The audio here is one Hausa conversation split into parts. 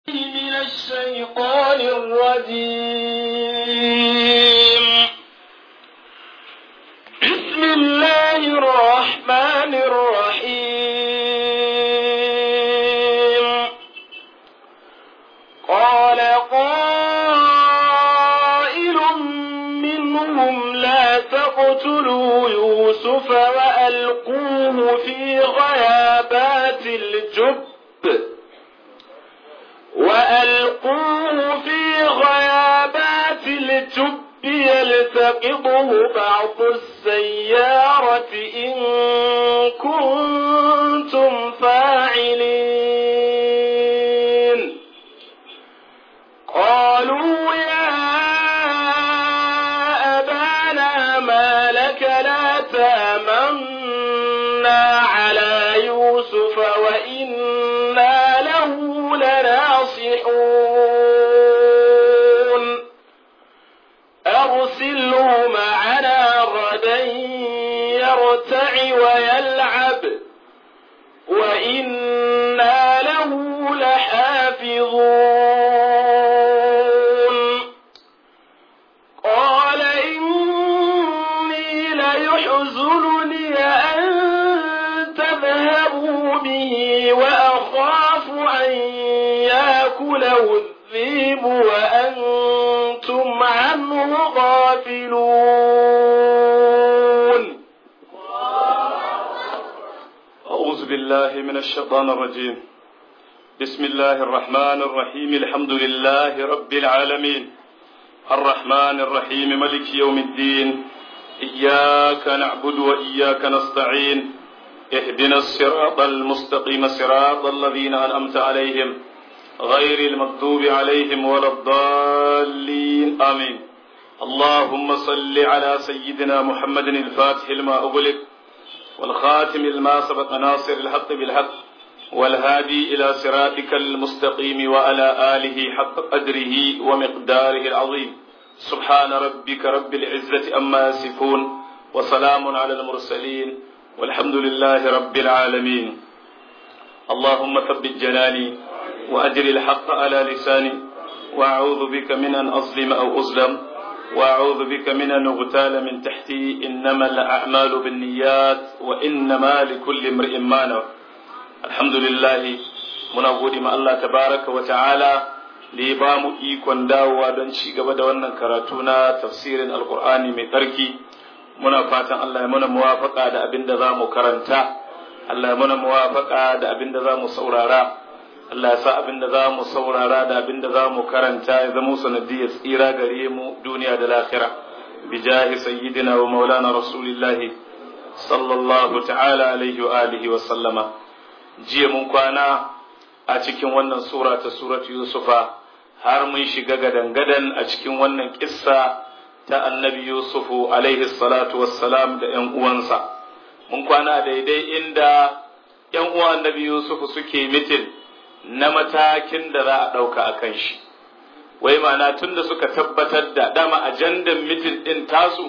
من الشيطان الرجيم بسم الله الرحمن الرحيم قال قائل منهم لا تقتلوا يوسف وألقوه في غيابات الجب وألقوه في غيابات الجب يلتقطه بعض السيارة إن كنتم فاعلين قالوا يا أبانا ما لك لا تامنا على يوسف وإنا له لناصحون أرسله معنا غدا يرتع ويلعب وإنا له لحافظون قال إني ليحزنني أن تذهبوا به وأخاف أن يأكله الذئب وأنتم عنه غافلون أعوذ بالله من الشيطان الرجيم بسم الله الرحمن الرحيم الحمد لله رب العالمين الرحمن الرحيم ملك يوم الدين إياك نعبد وإياك نستعين اهدنا الصراط المستقيم صراط الذين أنعمت عليهم غير المغضوب عليهم ولا الضالين آمين اللهم صل على سيدنا محمد الفاتح لما أغلق والخاتم لما سبق ناصر الحق بالحق والهادي إلى صراطك المستقيم وعلى آله حق قدره ومقداره العظيم سبحان ربك رب العزة أما يصفون وسلام على المرسلين والحمد لله رب العالمين اللهم ثبت جناني وأجر الحق على لساني وأعوذ بك من أن أظلم أو أظلم وأعوذ بك من أن أغتال من تحتي إنما الأعمال بالنيات وإنما لكل امرئ ما نوى الحمد لله muna gode ma Allah tabaraka wa ta'ala da ya ba mu ikon dawowa don ci gaba da wannan karatu na tafsirin alkur'ani mai tsarki muna fatan Allah ya muna muwafaka da abin da za mu karanta Allah ya muna muwafaka da abin da za mu saurara Allah ya sa abin da za mu saurara da abin da za mu karanta ya zama sanadiyar tsira gare mu duniya da lahira bi jahi sayyidina wa maulana rasulillahi sallallahu ta'ala alaihi wa alihi wa sallama jiya mun kwana a cikin wannan sura ta suratu yusufa har mun shiga gadan-gadan a cikin wannan kissa ta annabi yusufu alaihi salatu wassalam da ‘yan uwansa mun kwana daidai inda ‘yan uwan annabi yusufu suke mitin na matakin da za a ɗauka a kan shi wai mana tun da suka tabbatar da dama ajandan mitin ɗin tasu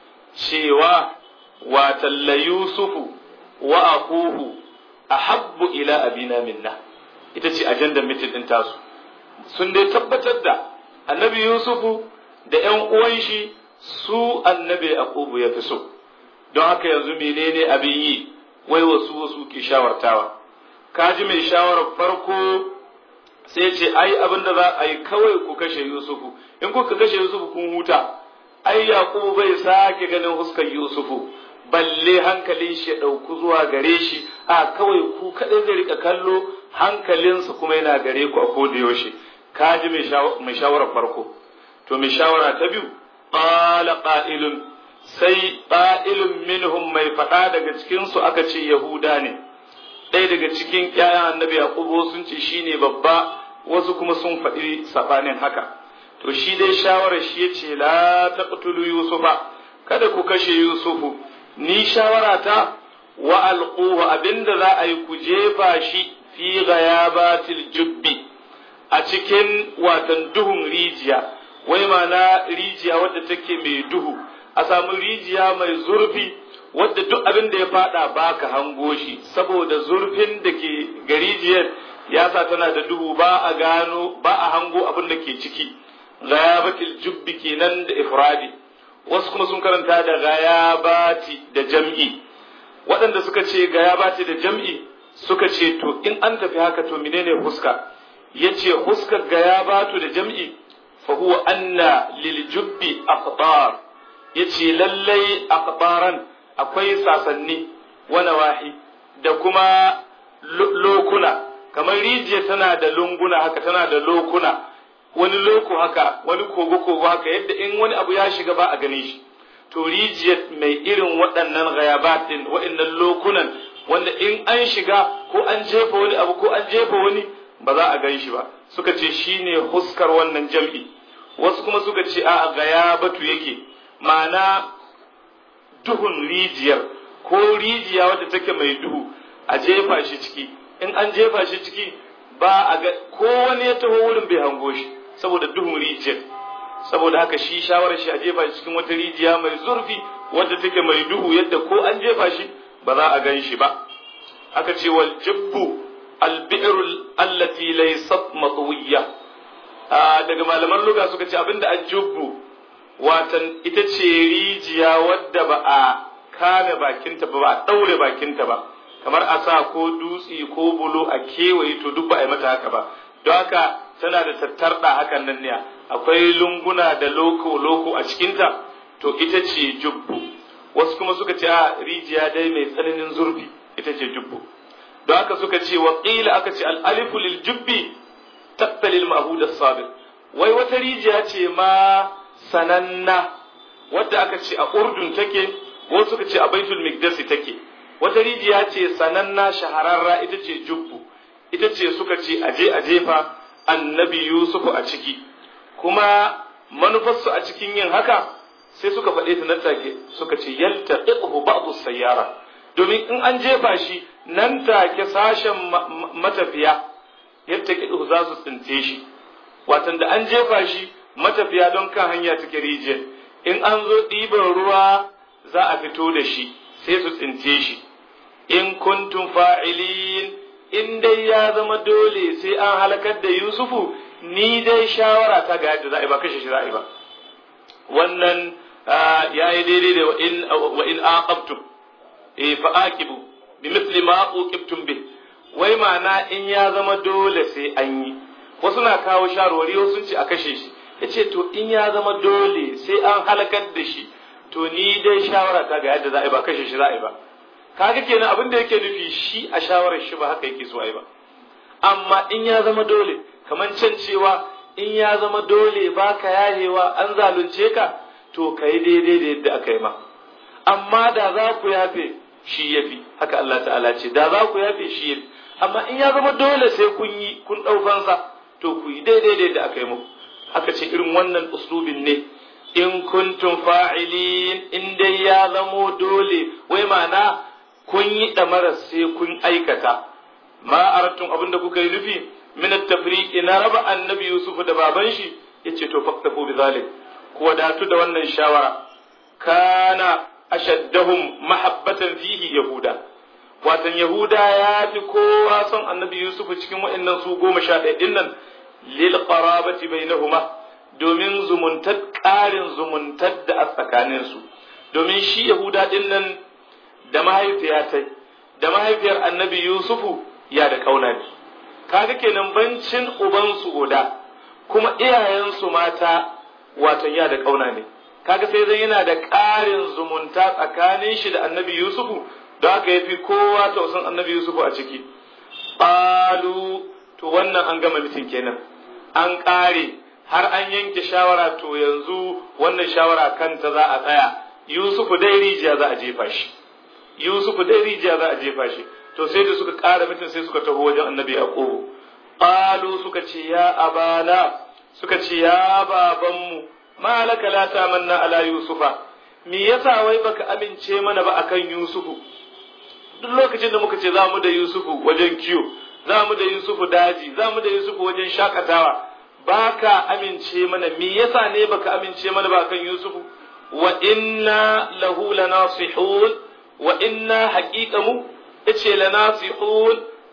cewa watalla yusufu wa akuhu ahabbu ila abina minna ita ce ajandan mitin ɗin tasu sun dai tabbatar da annabi yusufu da ‘yan uwan shi su annabi yaqubu ya fi so don haka yanzu menene abin yi wai wasu wasu ke shawartawa kaji mai shawarar farko sai ce ai abin da za a yi kawai ku kashe yusufu in kuka kashe yusufu kun huta ai yaqubu bai sake ganin huskar yusufu balle hankalin shi ya ɗauku zuwa gare shi a kawai ku kaɗai zai rika kallo hankalinsa kuma yana gare ku a koda yaushe kaji mai shawarar farko to mai shawara ta biyu qala qa'ilun sai qa'ilun minhum mai faɗa daga cikin su aka ce yahuda ne ɗaya daga cikin ƴaƴan annabi yaqubu sun ce shine babba wasu kuma sun faɗi sabanin haka to shi dai shawarar shi yace la taqtulu yusufa kada ku kashe yusufu ni shawara ta wa alquhu abinda za a yi ku jefa shi fi ghayabatil jubbi a cikin watan duhun rijiya wai mana rijiya wadda take mai duhu a samu rijiya mai zurfi wadda duk abin da ya fada baka hango shi saboda zurfin da ke garijiyar ya sa tana da duhu ba a gano ba a hango abin da ke ciki ghayabatil jubbi kenan da ifradi wasu kuma sun karanta da ghayabati da jam'i waɗanda suka ce ghayabati da jam'i suka ce to in an tafi haka to menene huska yace huskar ghayabatu da jam'i fa huwa anna lil jubbi aqdar yace lallai aqdaran akwai sasanni wa nawahi da kuma lokuna kamar rijiya tana da lunguna haka tana da lokuna wani loko haka wani kogo kogo haka yadda in wani abu ya shiga ba a gane shi to rijiyar mai irin waɗannan ghayabat din waɗannan lokunan wanda in an shiga ko an jefa wani abu ko an jefa wani ba za a gan shi ba suka ce shine huskar wannan jam'i wasu kuma suka ce a gayabatu yake ma'ana duhun rijiyar ko rijiya wadda take mai duhu a jefa shi ciki in an jefa shi ciki ba a ga ko wani ya taho wurin bai hango shi saboda duhun rijiyar saboda haka shi shawarar shi a jefa shi cikin wata rijiya mai zurfi wadda take mai duhu yadda ko an jefa shi ba za a gan shi ba aka ce wal jibbu albi'ru allati laysat matwiyya daga malaman luga suka ce abinda ajubbu watan ita ce rijiya wadda ba a kame bakinta ba ba a daure bakinta ba kamar a sa ko dutse ko bulo a kewaye to duk ba a yi mata haka ba don haka tana da tattarda hakan nan ne akwai lunguna da loko loko a cikinta to ita ce jubbu wasu kuma suka ce a rijiya dai mai tsananin zurfi ita ce jubbu don haka suka ce wa qila aka ce al alifu lil jubbi taqtalil mahud as wai wata rijiya ce ma sananna wadda aka ce a urdun take wasu suka ce a baitul miqdasi take wata rijiya ce sananna shahararra ita ce jubbu ita ce suka ce aje a jefa annabi yusufu a ciki kuma manufarsu a cikin yin haka sai suka faɗe ta nan take suka ce yalta iqhu ba'du sayyara domin in an jefa shi nan take sashen matafiya yadda kiɗu za su tsinte shi watan da an jefa shi matafiya don kan hanya take rijiyar in an zo ɗiban ruwa za a fito da shi sai su tsinte shi in kuntum fa'ilin in dai ya zama dole sai an halakar da yusufu ni dai shawara ta ga yadda za a yi ba kashe shi za a yi ba wannan ya yi daidai da wa in aqabtum eh fa aqibu bi misli ma uqibtum bi wai ma'ana in ya zama dole sai an yi wasu na kawo shawarwari wasu sun ce a kashe shi yace to in ya zama dole sai an halakar da shi to ni dai shawara ta ga yadda za a yi ba kashe shi za a yi ba kaga kenan abin da yake nufi shi a shawarar shi ba haka yake so a yi ba amma in ya zama dole kamar can cewa in ya zama dole ba ka yahewa an zalunce ka to ka yi daidai da yadda aka yi ma amma da za ku yafe shi ya fi haka Allah ta'ala ce da za ku yafe shi ya fi amma in ya zama dole sai kun yi kun ɗaukansa to ku yi daidai da yadda aka yi muku aka ce irin wannan uslubin ne in kuntum fa'ilin in dai ya zamo dole wai ma'ana kun yi ɗamarar sai kun aikata ma aratun abin da kuka yi nufi min at-tafriqi na raba annabi Yusuf da baban shi yace to faktafu bi zalim ku wadatu da wannan shawara kana ashaddahum mahabbatan fihi yahuda watan yahuda ya fi kowa son annabi Yusuf cikin wa'annan su goma sha ɗaya ɗin nan lil qarabati bainahuma domin zumuntar ƙarin zumuntar da a tsakaninsu domin shi yahuda ɗin nan da mahaifiyata da mahaifiyar annabi Yusufu ya da ƙauna ne kaga kenan bancin ubansu guda kuma iyayensu mata watan ya da ƙauna ne kaga sai zai yana da ƙarin zumunta tsakanin shi da annabi Yusufu don haka ya fi kowa tausan annabi Yusufu a ciki ƙalu to wannan an gama mitin kenan an ƙare har an yanke shawara to yanzu wannan shawara kanta za a tsaya Yusufu dai rijiya za a jefa shi Yusufu dai rijiya za a jefa shi to sai da suka ƙara mutum sai suka taho wajen annabi Yaqubu qalu suka ce ya abana suka ce ya babanmu malaka la tamanna ala yusufa me yasa wai baka amince mana ba akan yusufu duk lokacin da muka ce za mu da yusufu wajen kiyo za mu da yusufu daji za mu da yusufu wajen shakatawa baka amince mana me yasa ne baka amince mana ba akan yusufu wa inna lahu lanasihun wa inna haqiqamu yace lanasihun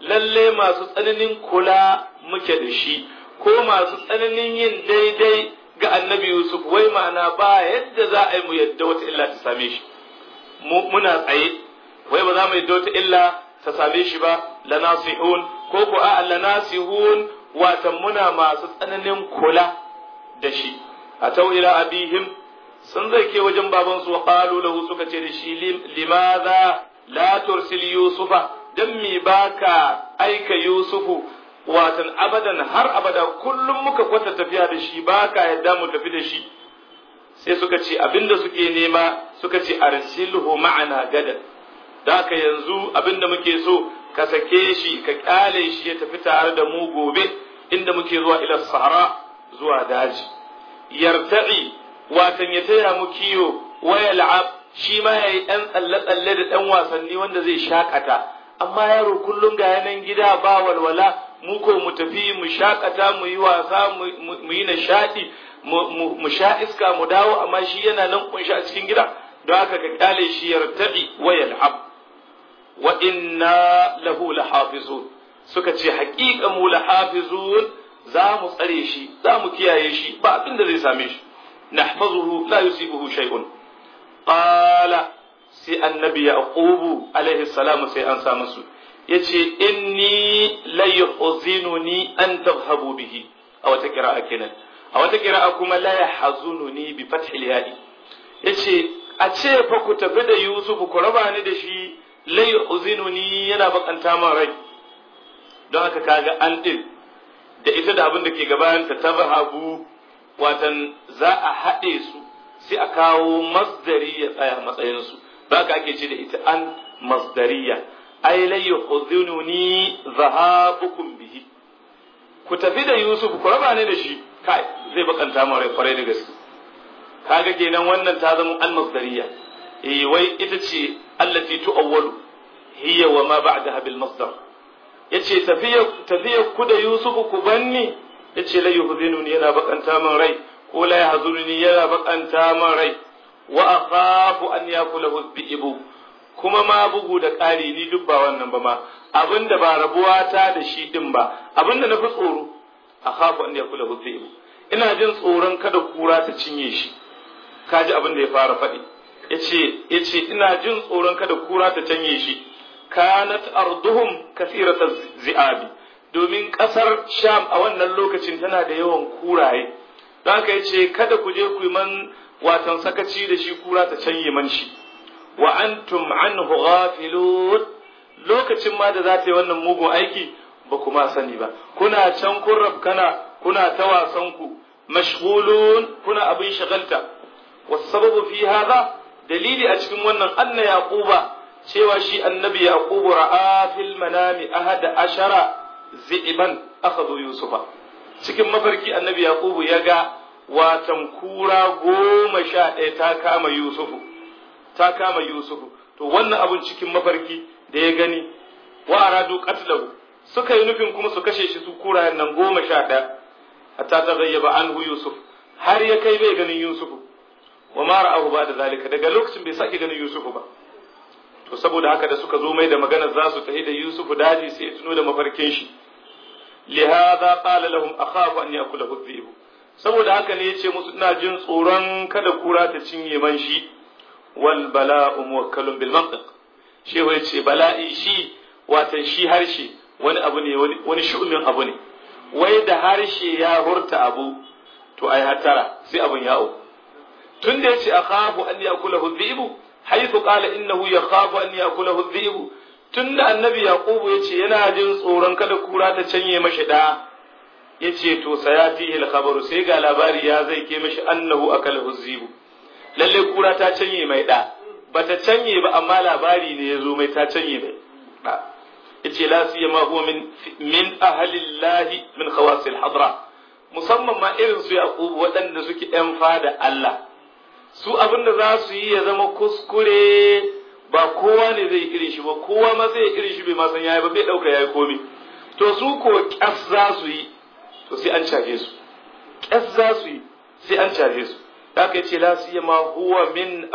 lalle masu tsananin kula muke da shi ko masu tsananin yin daidai ga annabi Yusuf wai ma'ana ba yadda za a yi mu yadda wata illa ta same shi muna tsaye wai ba za mu yadda wata illa ta same shi ba lanasihun ko ko a lanasihun watan muna masu tsananin kula da shi a tau ila abihim sun zai ke wajen babansu wa qalu lahu suka ce da shi limadha la tursil yusufa dan mi baka aika yusufu watan abadan har abada kullum muka kwata tafiya da shi baka yadda mu tafi da shi sai suka ce abinda suke nema suka ce arsilhu ma'ana gadan da haka yanzu abinda muke so ka sake shi ka kyale shi ya tafi tare da mu gobe inda muke zuwa ila sahara zuwa daji yarta'i watan ya taya mu kiyo waya la'ab shi ma yayi dan tsalle tsalle da dan wasanni wanda zai shakata amma yaro kullum ga yanan gida ba walwala mu ko mu tafi mu shakata mu yi wasa mu yi nishadi mu sha iska mu dawo amma shi yana nan kunshi a cikin gida don haka ka kyale shi yarta'i waya la'ab wa inna lahu lahafizun suka ce haƙiƙa mu lahafizun za mu tsare shi za mu kiyaye shi ba abin da zai same shi nahfazuhu la yusibuhu shay'un qala sai annabi yaqubu alaihi salam sai an sa musu yace inni la yuhzinuni an tadhhabu bihi a wata qira'a kenan a wata qira'a kuma la yahzununi bi fathil ya'i yace a ce fa ku tafi da yusuf ku raba ni da shi la yuhzinuni yana bakanta min rai don haka kaga an din da ita da abin da ke gabanta ta bahabu watan za a haɗe su sai a kawo masdari ya tsaya matsayinsu don haka ake ce da ita an masdariya ai la yuhzinuni zahabukum bihi ku tafi da Yusuf ku raba ni da shi kai zai bakanta min rai kwarai da gaske kaga kenan wannan ta zama an masdariya eh wai ita ce allati tu'awwalu hiya wa ma ba'daha bil masdar yace tafiya tafiya ku da Yusufu ku banni yace la yuhzinuni yana bakanta min rai ko la yahzununi yana bakanta min rai wa akhafu an yakulahu dhi'bu kuma ma bugu da ƙari ni duk ba wannan ba ma abinda ba rabuwa ta da shi din ba abinda na fi tsoro akhafu an yakulahu dhi'bu ina jin tsoron kada kura ta cinye shi kaji abin da ya fara faɗi yace yace ina jin tsoron kada kura ta cinye shi kanat arduhum kasirata zi'abi domin kasar sham a wannan lokacin tana da yawan kuraye don haka yace kada ku je ku yi man watan sakaci da shi kura ta canye man shi wa antum anhu ghafilun lokacin ma da za ta yi wannan mugun aiki ba kuma sani ba kuna can kun kana kuna ta wasan ku mashghulun kuna abin shagalta wasababu fi hadha dalili a cikin wannan anna yaquba cewa shi annabi yaqubu ra'a fil manami ahada ashara zi'ban akhadhu yusufa cikin mafarki annabi yaqubu ya ga watan kura goma sha ɗaya ta kama yusufu ta kama yusufu to wannan abun cikin mafarki da ya gani wa aradu qatlahu suka yi nufin kuma su kashe shi su kurayen nan goma sha ɗaya hatta ta gayyaba anhu yusuf har ya kai bai ganin yusufu wa ma ra'ahu ba da zalika daga lokacin bai sake ganin yusufu ba to saboda haka da suka zo mai da magana za su tafi da Yusuf daji sai ya tuno da mafarkin shi lihadha qala lahum akhafu an yakulahu dhi'b saboda haka ne yace musu ina jin tsoron kada kura ta cinye man shi wal bala'u muwakkalun bil mantiq shehu yace bala'i shi watan shi harshe wani abu ne wani shu'umin abu ne wai da harshe ya hurta abu to ai hatara sai abun ya'o tun da yace akhafu an yakulahu dhi'b حيث قال إنه يخاف أن يأكله الذئب tun da annabi yaqubu ya ce yana jin tsoron kada kura ta canye mashi da ya ce to sayatihi al-khabaru sai ga labari ya zai ke mashi annahu akalahu zibu lalle kura ta canye mai da bata canye ba amma labari ne ya zo mai ta canye mai da yace la siyama huwa min min ahlillahi min khawasil hadra musamman ma irin su yaqubu waɗanda suke yan fada Allah su abin da za su yi ya zama kuskure ba kowa ne zai irin shi ba kowa ma zai irin shi bai ma san yayi ba bai dauka yayi komai to su ko kyas za su yi to sai an caje su kyas za su yi sai an caje su haka yace la siyama huwa min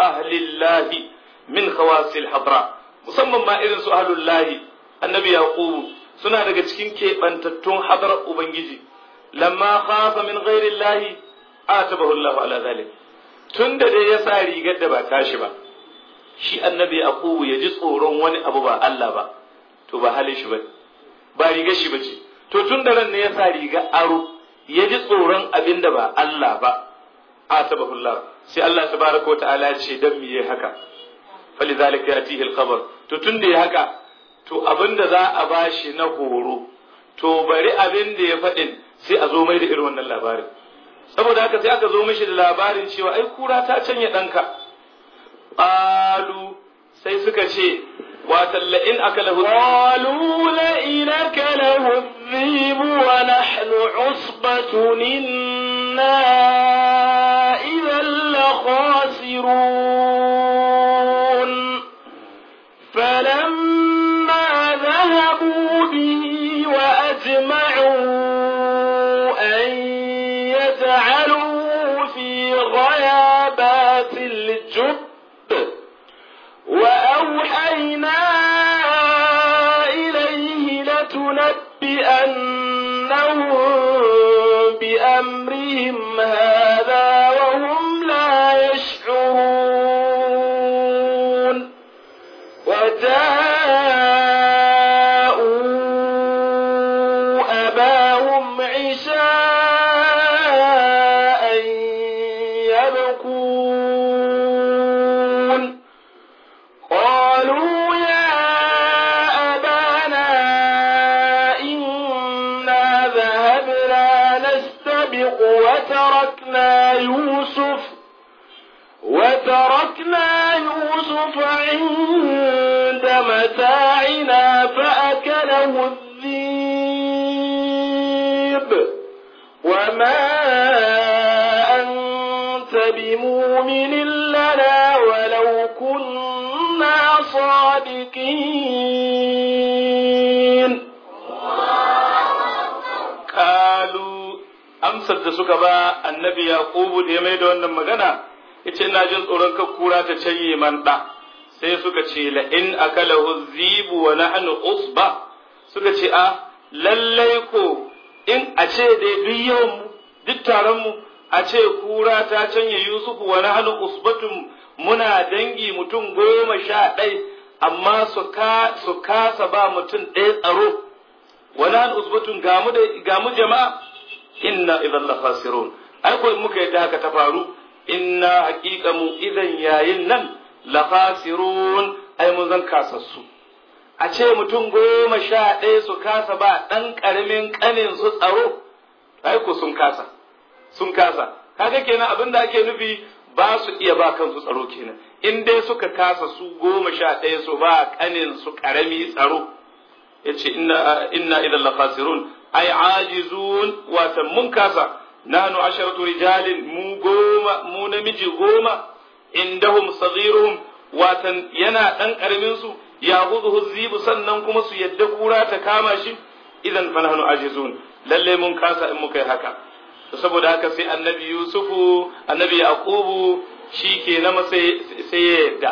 ahlillahi min khawasil hadra musamman ma irin su ahlullahi annabi yaqub suna daga cikin keɓantattun hadar ubangiji lamma khafa min ghairi llahi atabahu Allah ala zalik tun da dai ya sa rigar da ba tashi ba shi annabi yaqubu ya ji tsoron wani abu ba Allah ba to ba halin shi ba ba rigar shi bace to tun da ran ne ya sa rigar aro ya ji tsoron abin da ba Allah ba atabahu Allah sai Allah tabaraka ta'ala ya ce dan miye haka falizalika yatihi al-khabar to tun da ya haka to abin da za a bashi na horo to bari abin da ya faɗin sai a zo mai da irin wannan labarin saboda haka sai aka zo mishi da labarin cewa ai kura ta canya ɗanka qalu sai suka ce watan la'in aka lahu qalu la'in aka lahu dhibu wa nahnu usbatun inna idan la khasirun falamma dhahabu bihi wa ajma'u an يجعلوا في غيابات الجب وأوحينا إليه لتنبئنهم بأمرهم هذا وهم لا يشعرون وجاءوا أباهم عشاء يبكون قالوا يا أبانا إنا ذهبنا نستبق وتركنا يوسف وتركنا يوسف عند متاعنا فأكله الذيب وما أنت بمؤمن لنا ولو كنا صادقين kalu amsar da suka ba annabi yaqubu da ya mai da wannan magana yace ina jin tsoron ka kura ta canye man da sai suka ce la in akalahu zibu wa nahnu usba suka ce a lallai ko in a ce dai duk yawan mu duk taron mu a ce kura ta canye yusufu wa nahnu usbatun muna dangi mutum goma sha ɗai amma su kasa ba mutum ɗaya tsaro wala usbatun gamu da gamu jama'a inna idan la khasirun ai ko muka yadda haka ta faru inna haqiqa mu idan yayin nan la khasirun ai mun zan kasassu a ce mutum goma sha ɗaya su kasa ba ɗan ƙaramin ƙanin su tsaro ai ko sun kasa sun kasa kaga kenan abin da ake nufi ba su iya ba kansu tsaro kenan in dai suka kasa su goma sha ɗaya su ba ƙanin su ƙarami tsaro yace inna inna idan la khasirun ay ajizun watan mun kasa nahnu asharatu rijalin mu goma mu namiji goma indahum saghiruhum watan yana dan karamin su ya gudu zibu sannan kuma su yadda kura ta kama shi idan fa nahnu ajizun lalle mun kasa in muka yi haka to saboda haka sai annabi yusufu annabi yaqubu shi ke na sai sai ya yadda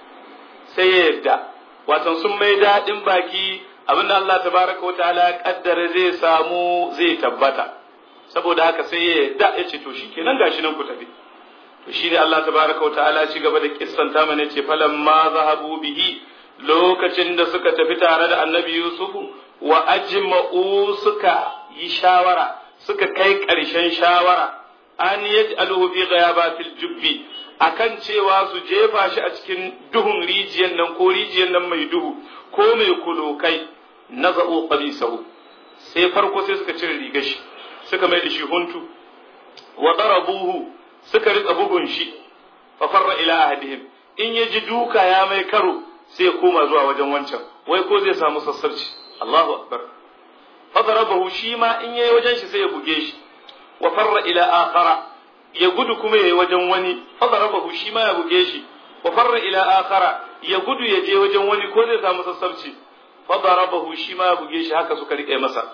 sai ya yadda watan sun mai daɗin baki abin da Allah tabaraka wa ta'ala ya kaddara zai samu zai tabbata saboda haka sai ya yadda ya ce to shikenan gashi nan ku tafi to shi ne Allah tabaraka wa ta'ala ci gaba da kissan ta mana ce falan ma zahabu bihi lokacin da suka tafi tare da annabi yusufu wa ajma'u suka yi shawara suka kai ƙarshen shawara an yaj'aluhu fi ghayabatil jubbi akan cewa su jefa shi a cikin duhun rijiyar nan ko rijiyar nan mai duhu ko mai kulokai na za'o qamisahu sai farko sai suka cire rigar shi suka mai da shi huntu wa darabuhu suka rika bugun shi fa farra ila ahadihim in ya ji duka ya mai karo sai ya koma zuwa wajen wancan wai ko zai samu sassarci Allahu akbar fa darabahu shi ma in yayi wajen shi sai ya buge shi wa farra ila akhara ya gudu kuma yayi wajen wani fa darabahu shi ma ya buge shi wa farra ila akhara ya gudu ya je wajen wani ko zai samu sassarci fa darabahu shi ma ya buge shi haka suka rike masa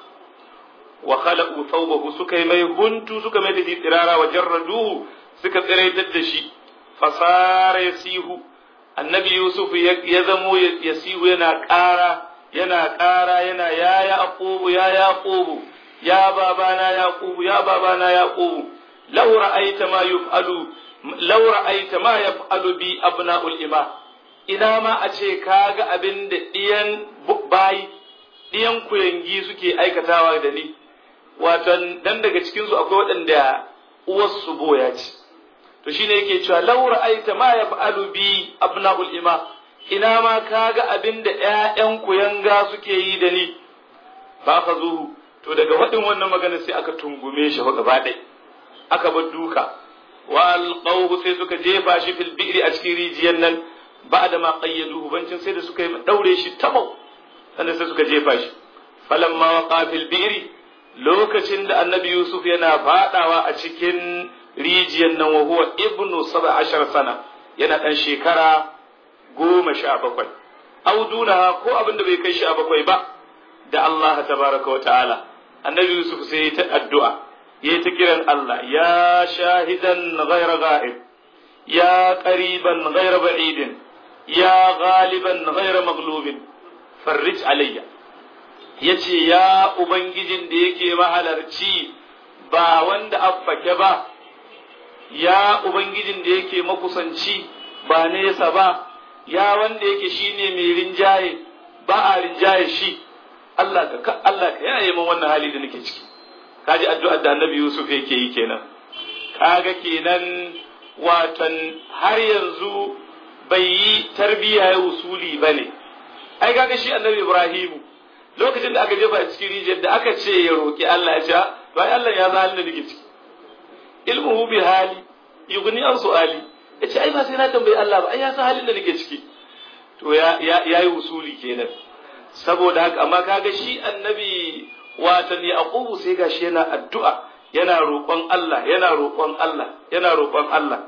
wa khalaqu thawbahu suka yi mai huntu suka mai da shi tsirara wa jarraduhu suka tsiraitar da shi fasara yasihu annabi yusuf ya zamo yasihu yana ƙara yana ƙara yana ya yaqubu ya yaqubu ya babana yaqubu ya babana yaqubu law ra'aita ma yuf'alu law ra'aita ma yaf'alu bi abna'ul ima ina ma a ce kaga abin da diyan bayi diyan kuyangi suke aikatawa da ni watan dan daga cikin su akwai waɗanda uwarsu boya ce to shine yake cewa law ra'aita ma yaf'alu bi abna'ul ima ina ma kaga abin da ƴaƴan kuyanga suke yi da ni ba ka zuhu to daga waɗin wannan magana sai aka tungume shi gaba ɗaya aka bar duka wa alqawhu sai suka jefa shi fil bi'ri a cikin rijiyar nan ba'da ma qayyaduhu bancin sai da suka yi daure shi tamau sannan sai suka jefa shi falamma waqa fil bi'ri lokacin da annabi yusuf yana fadawa a cikin rijiyar nan wa huwa ibnu 17 sana yana dan shekara goma sha bakwai auduna ko abin da bai kai sha bakwai ba da Allah tabaraka wa ta'ala annabi yusuf sai ta addu'a ya ta kiran Allah ya shahidan ghayra ghaib ya qariban ghayra ba'idin ya ghaliban ghayra maghlubin farrij alayya yace ya ubangijin da yake mahalarci ba wanda affake ba ya ubangijin da yake makusanci ba nesa ba ya wanda yake shine mai rinjaye ba a rinjaye shi Allah ka Allah ka yaye min wannan hali da nake ciki kaji addu'ar da Annabi Yusuf yake yi kenan kaga kenan watan har yanzu bai yi tarbiyya ya usuli bane ai kaga shi Annabi Ibrahimu lokacin da aka jefa cikin rijiyar da aka ce ya roki Allah ya ce to ai Allah ya san halin da nake ciki ilmuhu bi hali yughni an su'ali yace ai ba sai na tambayi Allah ba ai ya san halin da nake ciki to ya ya yi usuli kenan saboda haka amma kaga shi annabi watan yaqubu sai gashi yana addu'a yana roƙon Allah yana roƙon Allah yana roƙon Allah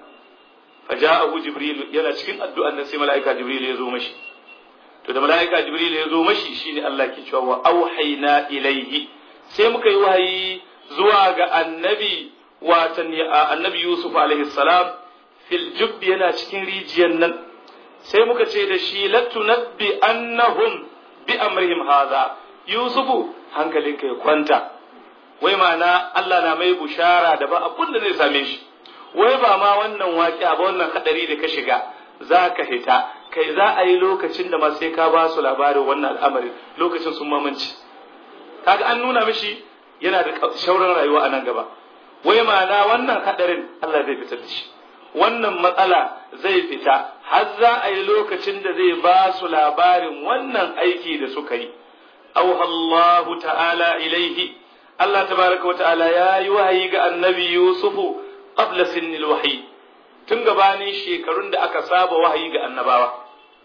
faja'ahu jibril yana cikin addu'an nan sai mala'ika jibril ya zo mashi to da mala'ika jibril ya zo mashi shine Allah ke cewa wa auhayna ilaihi sai muka yi wahayi zuwa ga annabi watan annabi yusuf alaihi salam fil jubbi yana cikin rijiyar nan sai muka ce da shi latunabbi annahum bi amrihim hadha yusufu hankalinka ya kwanta wai ma'ana Allah na mai bushara da ba abun da zai same shi wai ba ma wannan waƙi ba wannan hadari da ka shiga za ka hita kai za a yi lokacin da ma sai ka ba su labarin wannan al'amarin lokacin sun mamanci kaga an nuna mishi yana da shauran rayuwa a nan gaba wai ma'ana wannan hadarin Allah zai fitar da shi wannan matsala zai fita har za a yi lokacin da zai ba su labarin wannan aiki da suka yi auha Allah ta'ala ilaihi Allah tabaraka wa ta'ala ya yi wahayi ga annabi Yusufu qabla sinnil wahyi tun gabanin shekarun da aka saba wahayi ga annabawa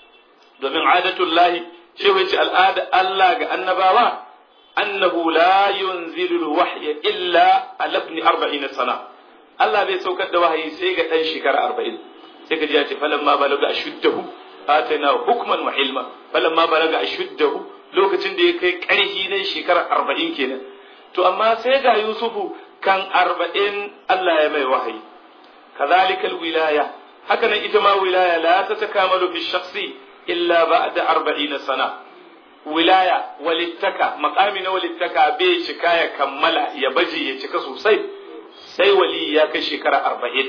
domin adatullahi shehu ce al'ada Allah ga annabawa annahu la yunzilu wahya illa ala ibn 40 sana Allah bai saukar da wahayi sai ga dan shekara 40 sai ka ji ya ce falamma balaga ashuddahu atana hukman wa ilma falamma balaga ashuddahu lokacin da ya kai karhi na shekara 40 kenan to amma sai ga Yusufu kan 40 Allah ya mai wahayi kadhalika alwilaya haka nan ita ma wilaya la tatakamalu fi shakhsi illa ba'da 40 sana wilaya walittaka makami na walittaka bai cika ya kammala ya baje ya cika sosai sai wali ya kai shekara arba'in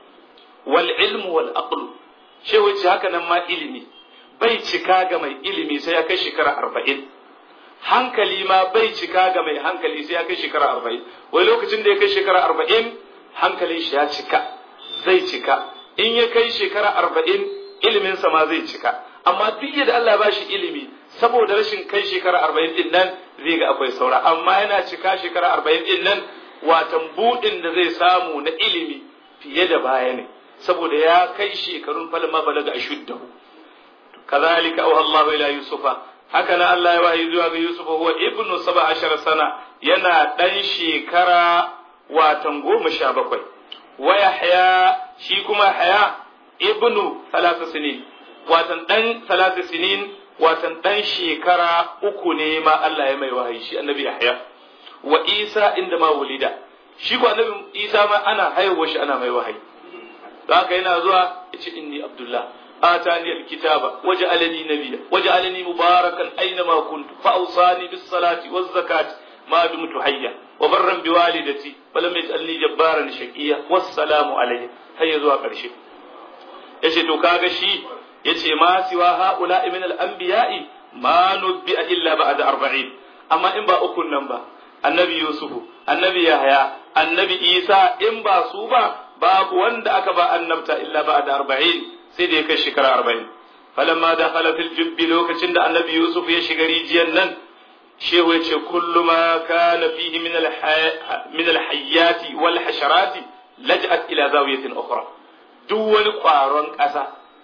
wal ilmu wal aqlu shi wace haka nan ma ilimi bai cika ga mai ilimi sai ya kai shekara arba'in hankali ma bai cika ga mai hankali sai ya kai shekara arba'in wai lokacin da ya kai shekara arba'in hankalin shi ya cika zai cika in ya kai shekara arba'in iliminsa ma zai cika amma duk yadda Allah ba shi ilimi saboda rashin kai shekara arba'in din nan zai ga akwai saura amma yana cika shekara arba'in din nan watan buɗin da zai samu na ilimi fiye da baya ne saboda ya kai shekarun falma balaga a shuddahu kazalika auha Allahu ila yusufa haka na Allah ya wahayi zuwa ga yusufa huwa ibnu saba ashar sana yana dan shekara watan goma sha bakwai wa yahya shi kuma haya ibnu talata sinin watan dan talata sinin watan dan shekara uku ne ma Allah ya mai wahayi shi annabi yahya wa isa inda ma wulida shi ko annabi isa ma ana haihuwa shi ana mai wahayi haka yana zuwa ya ce inni abdullah آتاني الكتاب وجعلني نبيا وجعلني مباركا أينما كنت فأوصاني بالصلاة والزكاة ما دمت حيا وبرا بوالدتي ولم يجعلني جبارا شقيا والسلام عليه هيا زوا قرشي yace to kaga shi yace ma siwa haula min al-anbiya'i ma nubbi'a illa ba'da 40 amma in ba ukun nan ba annabi yusufu annabi yahya annabi isa in ba su ba babu wanda aka ba annabta illa ba'da 40 sai da ya kai shekara 40 falamma dakhala fil jubbi lokacin da annabi yusuf ya shiga rijiyar nan shehu ya ce kullu ma kana fihi min al min al hayyati wal hasharati laj'at ila zawiyatin ukhra duk wani kwaron ƙasa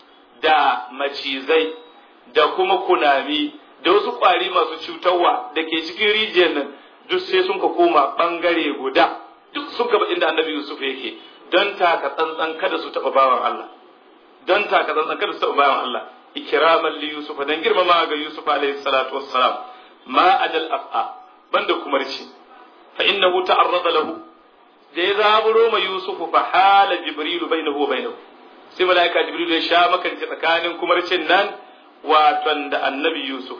da macizai da kuma kunami da wasu kwari masu cutarwa da ke cikin rijiyar nan duk sai sun ka koma bangare guda duk sun ka inda annabi Yusuf yake don taka tsantsan kada su taɓa bawan Allah don taka tsantsan kada su taɓa bawan Allah ikraman li Yusuf dan girmama ga Yusuf alaihi salatu wassalam ma adal af'a banda kumarci fa innahu ta'arrada lahu da ya zaburo ma Yusuf fa hala Jibrilu bainahu wa bainahu sai malaika Jibrilu ya sha makance tsakanin kumarcin nan waton da annabi Yusuf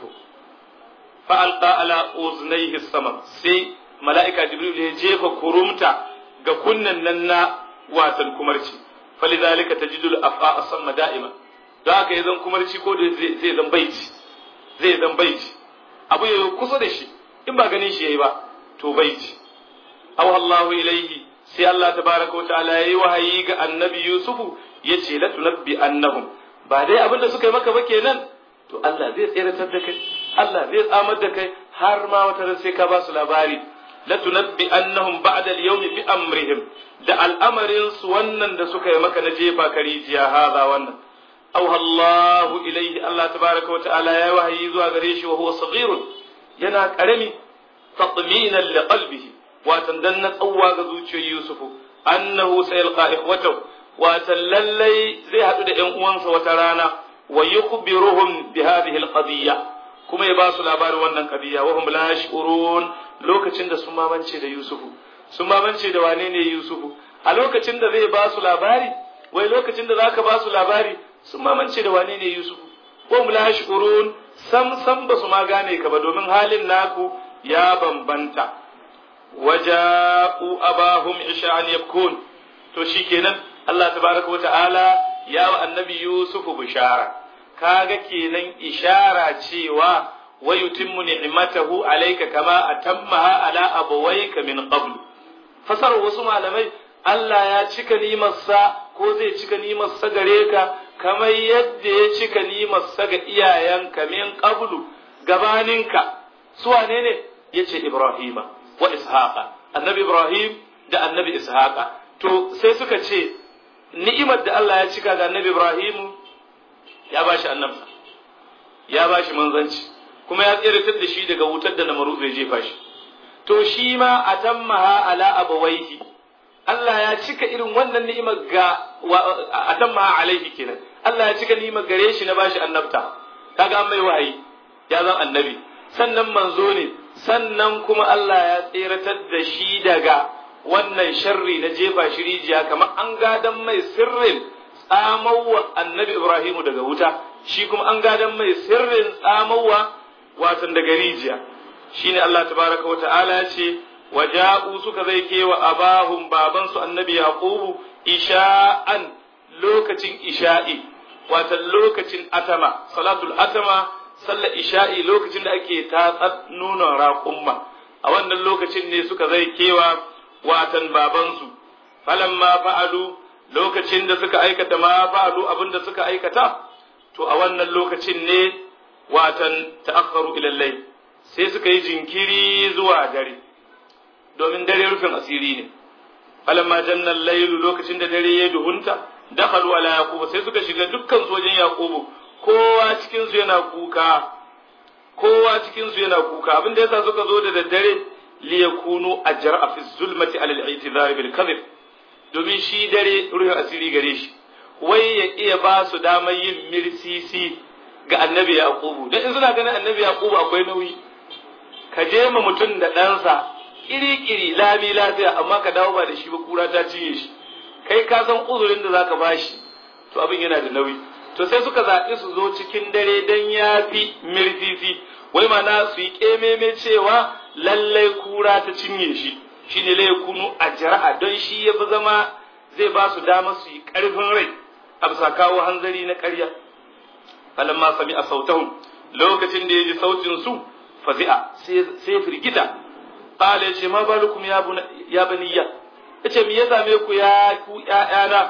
fa alqa ala uznaihi sama sai malaika Jibrilu ya jefa kurumta ga kunnan nan na watan kumarci falidhalika tajidu al-af'a samma da'ima da haka yazan kumarci ko da zai zan baiti zai zan baiti abu ya kusa da shi in ba ganin shi yayi ba to baiti aw Allahu ilaihi sai Allah tabaraka wa ta'ala yayi wahayi ga annabi Yusufu yace la tunabbi annahum ba dai abin da suka yi maka ba kenan to Allah zai tseratar da kai Allah zai tsamar da kai har ma wata sai ka ba su labari la tunabbi annahum ba'da al-yawmi bi amrihim da al'amarin su wannan da suka yi maka na jefa karijiya haza wannan aw Allahu ilaihi Allah tabaraka wa ta'ala yayi wahayi zuwa gare shi wa huwa saghirun yana karami tatminan li qalbihi watan dan na tsawwa ga zuciyar Yusufu annahu sayalqa ikhwatahu watan lallai zai haɗu da ƴan uwansa wata rana wa yukhbiruhum bi hadhihi alqadiyya kuma ya ba su labarin wannan qadiyya wa hum la yash'urun lokacin da sun mamance da Yusufu sun mamance da wane ne Yusufu a lokacin da zai ba su labari wai lokacin da zaka ba su labari sun mamance da wane ne Yusufu wa hum la yash'urun sam sam ba su ma gane ka ba domin halin naku ya bambanta waja'u abahum isha'an yabkun to shikenan Allah tabaraka wa ta'ala ya wa annabi Yusufu bishara kaga kenan ishara cewa wa yutimmu ni'matahu alayka kama atammaha ala abawayka min qabl fasar wasu malamai Allah ya cika nimarsa ko zai cika nimarsa gare ka kamar yadda ya cika nimarsa ga iyayenka min qablu gabaninka su wane ne yace Ibrahima wa Ishaqa annabi Ibrahim da annabi Ishaqa to sai suka ce ni'imar da Allah ya cika ga annabi Ibrahim ya bashi annabta ya bashi manzanci kuma ya tsiratar da shi daga wutar da namaru zai jefa shi to shi ma atammaha ala abawaihi Allah ya cika irin wannan ni'imar ga atammaha alaihi kenan Allah ya cika ni'imar gare shi na bashi annabta kaga an mai wahayi ya zan annabi sannan manzo ne sannan kuma Allah ya tseratar da shi daga wannan sharri na jefa shi rijiya kamar an gadan mai sirrin tsamawa annabi Ibrahimu daga wuta shi kuma an gadan mai sirrin tsamawa watan daga rijiya shine Allah tabaraka wa ta'ala ya ce waja'u suka zai kewa abahum babansu annabi yaqubu isha'an lokacin isha'i watan lokacin atama salatul atama sallar isha'i lokacin da ake tatsar nunan raƙumma a wannan lokacin ne suka zai kewa watan babansu falamma fa'alu lokacin da suka aikata ma fa'alu abin da suka aikata to a wannan lokacin ne watan ta'akharu ila layl sai suka yi jinkiri zuwa dare domin dare rufin asiri ne falamma janna laylu lokacin da dare ya duhunta dakhalu ala yaquba sai suka shiga dukkan sojin yaqubu kowa cikin su yana kuka kowa cikin su yana kuka abin da yasa suka zo da daddare li yakunu ajra fi zulmati ala al-i'tidhar bil kadhib domin shi dare ruhin asiri gare shi wai ya iya ba su damar yin mirsisi ga annabi yaqubu dan in suna ganin annabi yaqubu akwai nauyi ka je ma mutum da ɗansa kiri-kiri lami lafiya amma ka dawo ba da shi ba kura ta cinye shi kai ka san uzurin da zaka bashi to abin yana da nauyi to sai suka zaɓi su zo cikin dare don ya fi mirfifi wai mana su yi ƙememe cewa lallai kura ta cinye shi shi ne lai kunu a jara'a don shi ya fi zama zai ba su dama su yi ƙarfin rai a bisa kawo hanzari na ƙarya falamma sami a sautahun lokacin da ya ji sautin su fazi'a sai firgita qala yace ma balukum ya ya baniya yace me ya same ku ya ku ƴaƴana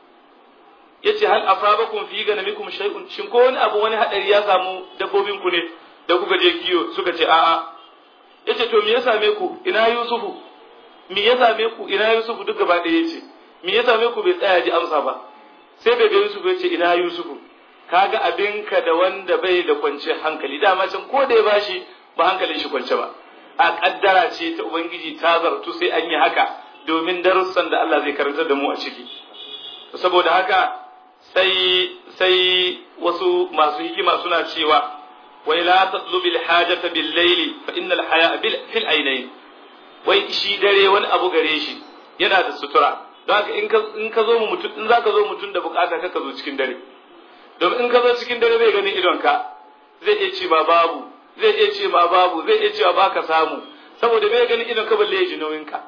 yace hal asabakum fi ganamikum shay'un shin ko wani abu wani hadari ya samu dabbobin ku ne da kuka je kiyo suka ce a'a yace to me ya same ku ina yusufu me ya same ku ina yusufu duk gaba ɗaya yace me ya same ku bai tsaya ji amsa ba sai bai ga yusufu yace ina yusufu kaga abinka da wanda bai da kwance hankali dama can ko da ya bashi ba hankalin shi kwance ba a kaddara ce ta ubangiji ta zartu sai an yi haka domin darussan da Allah zai karantar da mu a ciki saboda haka sai sai wasu masu hikima suna cewa wai la tatlubi alhajata bil layli fa innal haya bil fil aynayn wai shi dare wani abu gare shi yana da sutura don haka in ka in ka zo mu mutum in zaka zo mutum da bukata ka zo cikin dare domin in ka zo cikin dare bai ganin idonka zai iya ce ma babu zai iya ce ma babu zai iya cewa baka samu saboda bai ganin idon ka balle ya ji nauyin ka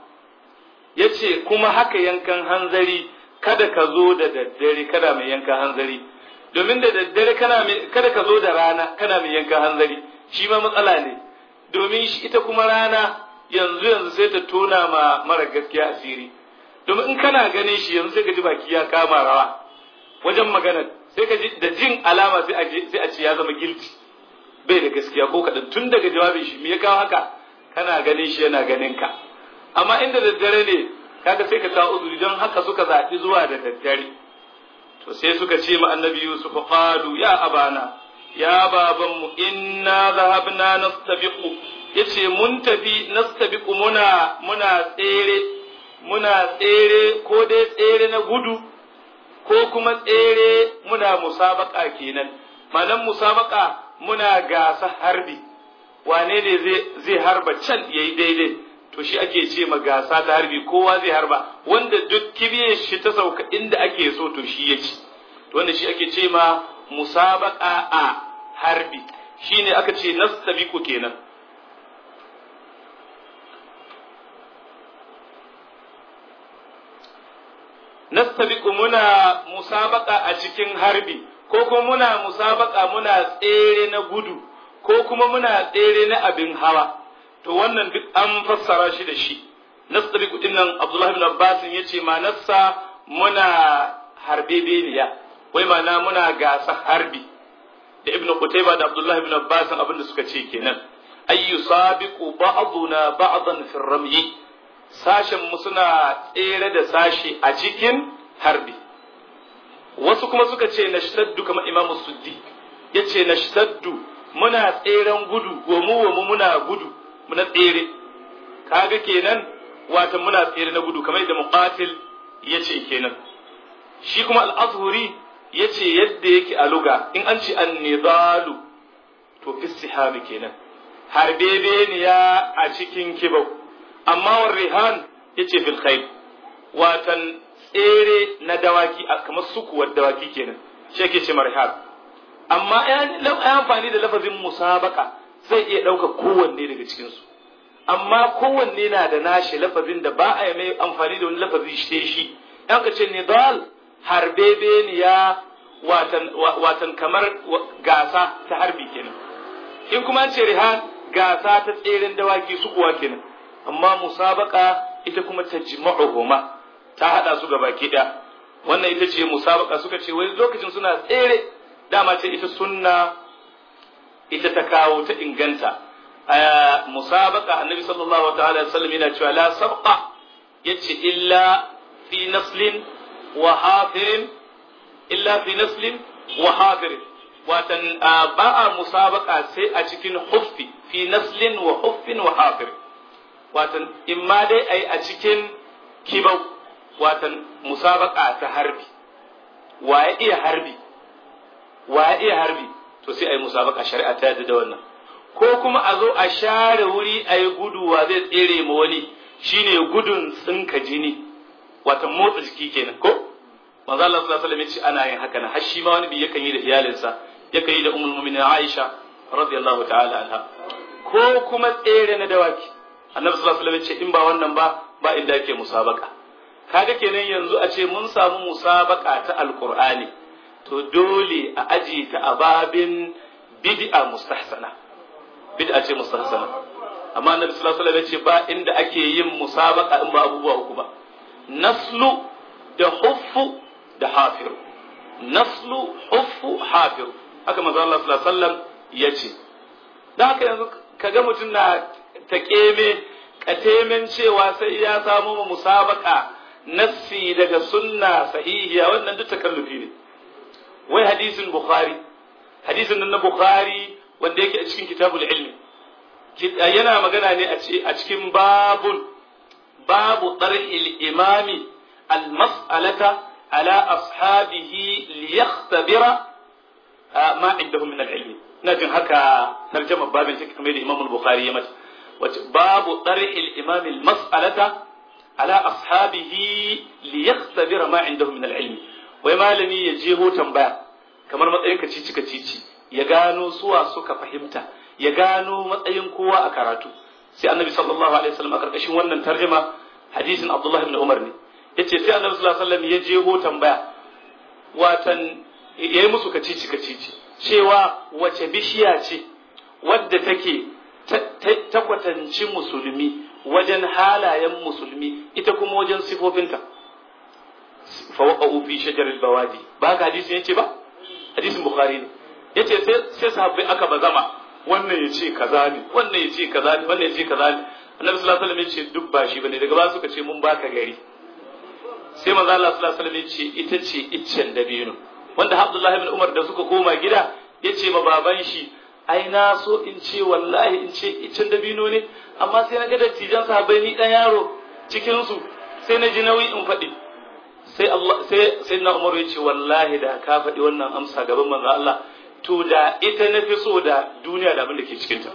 yace kuma haka yankan hanzari kada ka zo da daddare kada mai yankan hanzari domin da daddare kana mai kada ka zo da rana kana mai yankan hanzari shi ma matsala ne domin shi ita kuma rana yanzu yanzu sai ta tona ma mara gaskiya asiri domin in kana ganin shi yanzu sai ka ji baki ya kama rawa wajen magana sai ka ji da jin alama sai a sai a ce ya zama guilty bai da gaskiya ko kaɗan tun daga jawabin shi me ya kawo haka kana ganin shi yana ganin ka amma inda daddare ne kaga sai ka kawo uzuri don haka suka zaɓi zuwa da daddare to sai suka ce ma annabi yusuf qalu ya abana ya babanmu inna zahabna nastabiqu yace mun tafi nastabiqu muna muna tsere muna tsere ko dai tsere na gudu ko kuma tsere muna musabaka kenan manan musabaka muna gasa harbi wane ne zai harba can yayi daidai to shi ake ce ma gasa ta harbi kowa zai harba wanda duk kibiyar shi ta sauka inda ake so to shi ya ci to wanda shi ake ce ma musabaka a harbi shine aka ce nastabiku kenan nastabiku muna musabaka a cikin harbi ko kuma muna musabaka muna tsere na gudu ko kuma muna tsere na abin hawa to wannan duk an fassara shi da shi nastabiku din nan Abdullah ibn Abbas yace ma nassa muna harbe beniya wai mana muna gasa harbi da Ibn Qutayba da Abdullah ibn Abbas abinda suka ce kenan ay yusabiqu ba'duna ba'dan fi ramyi sashen mu suna tsere da sashi a cikin harbi wasu kuma suka ce nashtaddu kamar Imam Suddi yace nashtaddu muna tseren gudu wa mu wa mu muna gudu muna tsere kaga kenan watan muna tsere na gudu kamar yadda muqatil yace kenan shi kuma al-azhuri yace yadda yake a luga in an ce an-nidalu to fi sihabi kenan harbebeniya a cikin kibau amma war rihan yace fil khayl watan tsere na dawaki kamar sukuwar dawaki kenan shi yake ce marhab amma ya amfani da lafazin musabaka zai iya ɗauka kowanne daga cikinsu amma kowanne na da nashi lafazin da ba a yi mai amfani da wani lafazi shi shi yan ka ce nidal harbebeniya watan watan kamar gasa ta harbi kenan in kuma an ce rihan gasa ta tseren dawaki su kuwa kenan amma musabaka ita kuma ta jima'uhuma ta hada su gaba ɗaya wannan ita ce musabaka suka ce wai lokacin suna tsere dama ce ita sunna ita ta kawo ta inganta a musabaka annabi sallallahu ta'ala sallam yana cewa la sabqa yace illa fi naslin wa hafirin illa fi naslin wa hafirin watan ba a musabaka sai a cikin huffi fi naslin wa huffin wa hafirin watan imma dai ai a cikin kibau watan musabaka ta harbi wa ya iya harbi wa ya iya harbi to sai a yi musabaka shari'a ta yadda da wannan ko kuma a zo a share wuri a yi gudu wa zai tsere ma wani shine gudun tsinka jini watan motsa jiki kenan ko manzo Allah sallallahu alaihi wasallam ya ce ana yin haka na har shi ma wani bi yakan yi da iyalinsa yakan yi da ummul mu'minin Aisha radiyallahu ta'ala anha ko kuma tsere na dawaki annabi sallallahu alaihi wasallam ya ce in ba wannan ba ba inda yake musabaka kaga kenan yanzu a ce mun samu musabaka ta alqur'ani to dole a aji ta ababin bid'a mustahsana bid'a ce mustahsana amma annabi sallallahu alaihi wasallam ya ce ba inda ake yin musabaka in ba abubuwa uku ba naslu da huffu da hafiru naslu huffu hafiru haka manzo Allah sallallahu alaihi wasallam ya ce dan haka yanzu kaga mutum na ta keme katemen cewa sai ya samu musabaka nassi daga sunna sahihiya wannan duk takallufi ne wai hadisin bukhari hadisin nan na bukhari wanda yake a cikin kitabul ilmi yana magana ne a cikin babun babu tsar'il imami al-mas'alata ala ashabihi liyakhtabira ma indahum min al-ilmi ina jin haka tarjama babin take kamar da Imam al-Bukhari ya mata wace babu tsar'il imami al-mas'alata ala ashabihi liyakhtabira ma indahum min al-ilmi wai malami ya jeho tambaya kamar matsayin kacici kacici ya gano suwa suka fahimta ya gano matsayin kowa a karatu sai annabi sallallahu alaihi wasallam a karkashin wannan tarjuma hadisin abdullahi ibn umar ne yace sai annabi sallallahu alaihi wasallam ya jeho tambaya watan yayi musu kacici kacici cewa wace bishiya ce wadda take ta kwatanci musulmi wajen halayen musulmi ita kuma wajen sifofinta fawaqa'u fi shajaril bawadi ba ka hadisi yace ba hadisin bukhari ne yace sai sai sahabbai aka bazama wannan yace kaza ne wannan yace kaza ne wannan yace kaza ne annabi sallallahu alaihi wasallam yace duk ba shi bane daga ba suka ce mun baka gari sai manzo Allah sallallahu alaihi wasallam yace ita ce iccen dabino wanda Abdullah ibn Umar da suka koma gida yace ma baban shi ai na so in ce wallahi in ce iccen dabino ne amma sai na ga dattijan sahabbai ni dan yaro cikin su sai na ji nauyi in faɗi sai Allah sai sai na Umar yace wallahi da ka faɗi wannan amsa gaban manzo Allah to da ita na fi so da duniya da abin da ke cikinta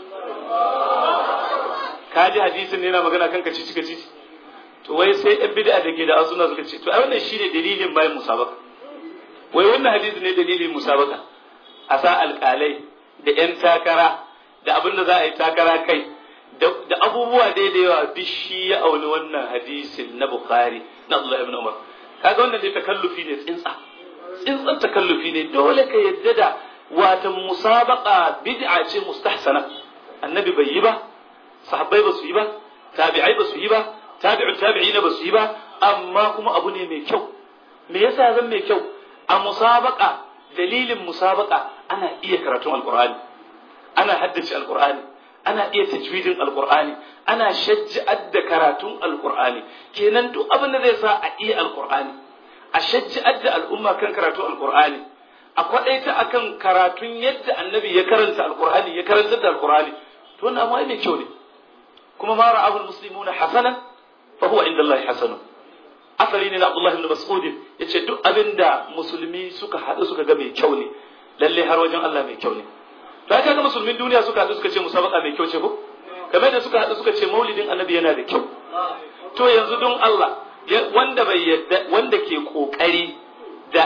ka ji hadisin ne yana magana kan kaci cika cici to wai sai yan bid'a da ke da asuna suka ce to ai wannan shine dalilin bayan musabaka wai wannan hadisi ne dalilin musabaka a sa alƙalai da yan takara da abin da za a yi takara kai da abubuwa dai da yawa bishi ya auni wannan hadisin na bukhari na Allah ibn Umar kaga wannan dai takallufi ne tsintsa tsintsan takallufi ne dole ka yadda da watan musabaka bid'a ce mustahsana annabi bai yi ba sahabbai ba su yi ba tabi'ai ba su yi ba tabi'u tabi'ina ba su yi ba amma kuma abu ne mai kyau me yasa zan mai kyau a musabaka dalilin musabaka ana iya karatun alqur'ani ana haddace alqur'ani ana iya tajwidin alqur'ani ana shajja'ar da karatun alqur'ani kenan duk abin da zai sa a iya alqur'ani a shajja'ar da al'umma kan karatun alqur'ani a kwaɗaita akan karatun yadda annabi ya karanta alkur'ani ya karanta da alkur'ani to wannan amma mai kyau ne kuma ma ra'ahu almuslimuna hasanan fa huwa inda Allah hasanun asali ne na Abdullah ibn Mas'ud yace duk abinda musulmi suka haɗu suka ga mai kyau ne lalle har wajen Allah mai kyau ne to haka ga musulmin duniya suka haɗu suka ce musabaka mai kyau ce ko kamar da suka haɗu suka ce maulidin annabi yana da kyau to yanzu don Allah wanda bai yadda wanda ke kokari da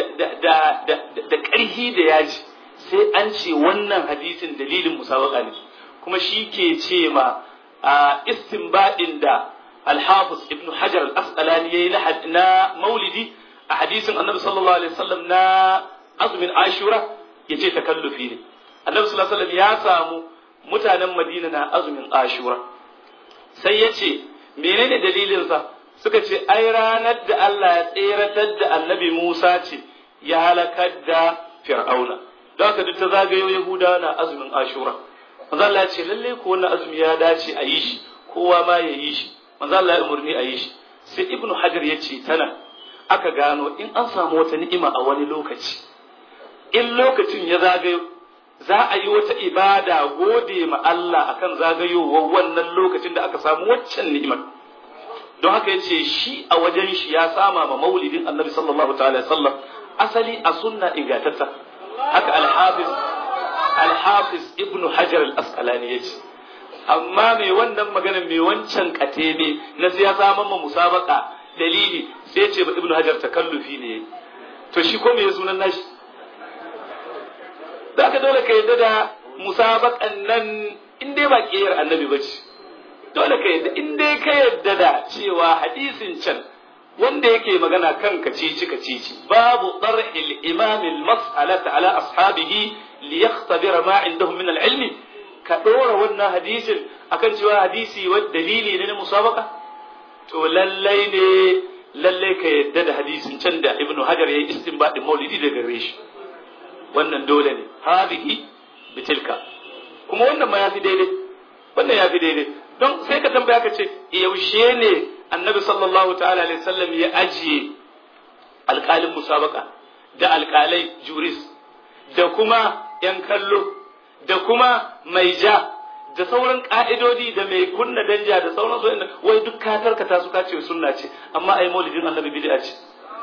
ƙarhi da yaji sai an ce wannan hadisin dalilin musabaka ne kuma shi ke ce ma a istinbadin da alhafiz ibn hajar al-asqalani yayi na maulidi a hadisin annabi sallallahu alaihi wasallam na azumin ashura yace takallufi ne annabi sallallahu alaihi wasallam ya samu mutanen madina na azumin ashura sai yace menene dalilinsa suka ce ai ranar da Allah ya tseratar da annabi Musa ce ya halakar da Fir'auna don haka duk ta zagayo Yahuda na azumin Ashura manzo Allah ya ce lalle ko wannan azumi ya dace a yi shi kowa ma ya yi shi manzo Allah ya umurni a yi shi sai Ibn Hajar ya ce tana aka gano in an samu wata ni'ima a wani lokaci in lokacin ya zagayo za a yi wata ibada gode ma Allah akan zagayowar wannan lokacin da aka samu waccan ni'imar don haka ya ce shi a wajen shi ya sama ma maulidin annabi sallallahu ta'ala sallam asali a sunna ingantatta haka alhafiz alhafiz ibnu hajar al-asqalani ya ce amma mai wannan magana mai wancan katebe na sai ya saman ma musabaka dalili sai ce ba ibnu hajar takallufi ne to shi ko me sunan nashi da ka dole ka yadda da musabaƙan nan in dai ba ƙiyar annabi ba ce dole ka yadda in dai ka yadda da cewa hadisin can wanda yake magana kan kacici kacici babu darhil imam al-mas'alata ala ashabihi li yakhtabira ma indahum min al-ilmi ka dora wannan hadisin akan cewa hadisi wa dalili ne na musabaka to lallai ne lallai ka yadda da hadisin can da ibnu hajar yayi istinbadin maulidi daga gare shi wannan dole ne hadhihi bitilka kuma wannan ma yafi daidai wannan yafi daidai don sai ka tambaya ka ce yaushe ne annabi sallallahu ta'ala alaihi wasallam ya ajiye alƙalin musabaka da alƙalai juris da kuma yan kallo da kuma mai ja da sauran ka'idodi da mai kunna danja da sauran su wai duk ka tarkata su ka ce sunna ce amma ai maulidin annabi bid'a ce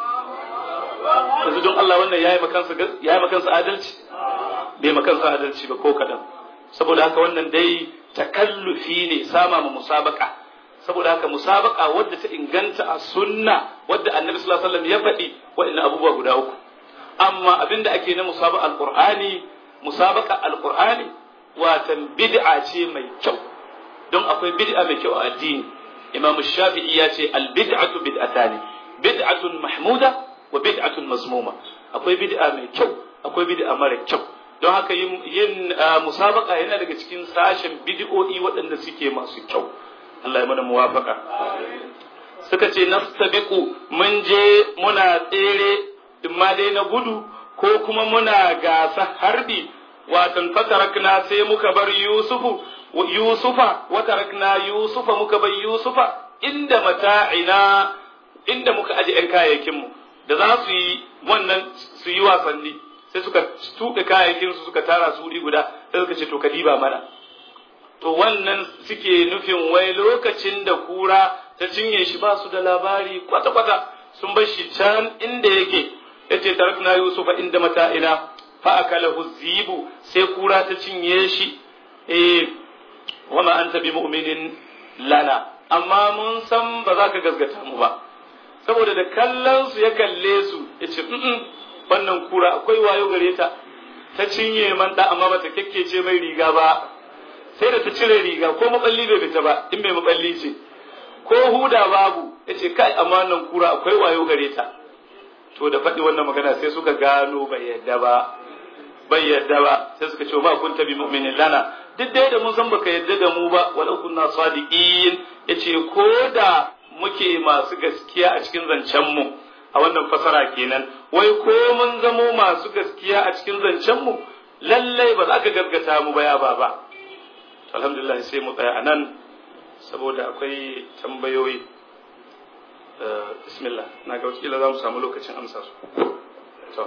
yanzu don Allah wannan yayi makansa yayi makansa adalci bai makansa adalci ba ko kadan saboda haka wannan dai takallufi ne sama ma musabaka saboda haka musabaka wadda ta inganta a sunna wadda annabi sallallahu alaihi wasallam ya faɗi waɗannan abubuwa guda uku amma abinda ake na musabaka alqur'ani musabaka alqur'ani watan bid'a ce mai kyau don akwai bid'a mai kyau a addini imam shafi'i ya ce al bid'atu bid'atani bid'atun mahmuda wa bid'atun mazmuma akwai bid'a mai kyau akwai bid'a mara kyau don haka yin musabaka yana daga cikin sashen bid'o'i waɗanda suke masu kyau Allah ya mana muwafaka suka ce nastabiqu mun je muna tsere imma dai na gudu ko kuma muna gasa harbi watan fatarakna sai muka bar yusufu yusufa watarakna yusufa muka bar yusufa inda mata'ina inda muka aje yan kayayyakin mu da za su yi wannan su yi wasanni sai suka tuɗe kayayyakin su suka tara su wuri guda sai suka ce to kadiba mana to wannan suke nufin wai lokacin da kura ta cinye shi ba su da labari kwata-kwata sun bar shi can inda yake yace tarakna yusufa inda mata'ina fa akalahu zibu sai kura ta cinye shi eh wama anta bi mu'minin lana amma mun san ba za ka gaskata mu ba saboda da kallon su ya kalle su yace wannan kura akwai wayo gare ta ta cinye man da amma bata kekkece mai riga ba sai da ta cire riga ko maballi bai fita ba in bai maballi ce ko huda babu yace kai amma wannan kura akwai wayo gare ta to da faɗi wannan magana sai suka gano bai yadda ba bai yadda ba sai suka ce ba kun tabi mu'minin lana duk dai da mun san baka yadda da mu ba walau kunna sadiqin yace ko da muke masu gaskiya a cikin zancen mu a wannan fasara kenan wai ko mun zamo masu gaskiya a cikin zancen mu lallai ba za ka gaskata mu ba ya baba alhamdulillah sai mu tsaya anan saboda akwai tambayoyi bismillah na ga wakila za mu samu lokacin amsa su to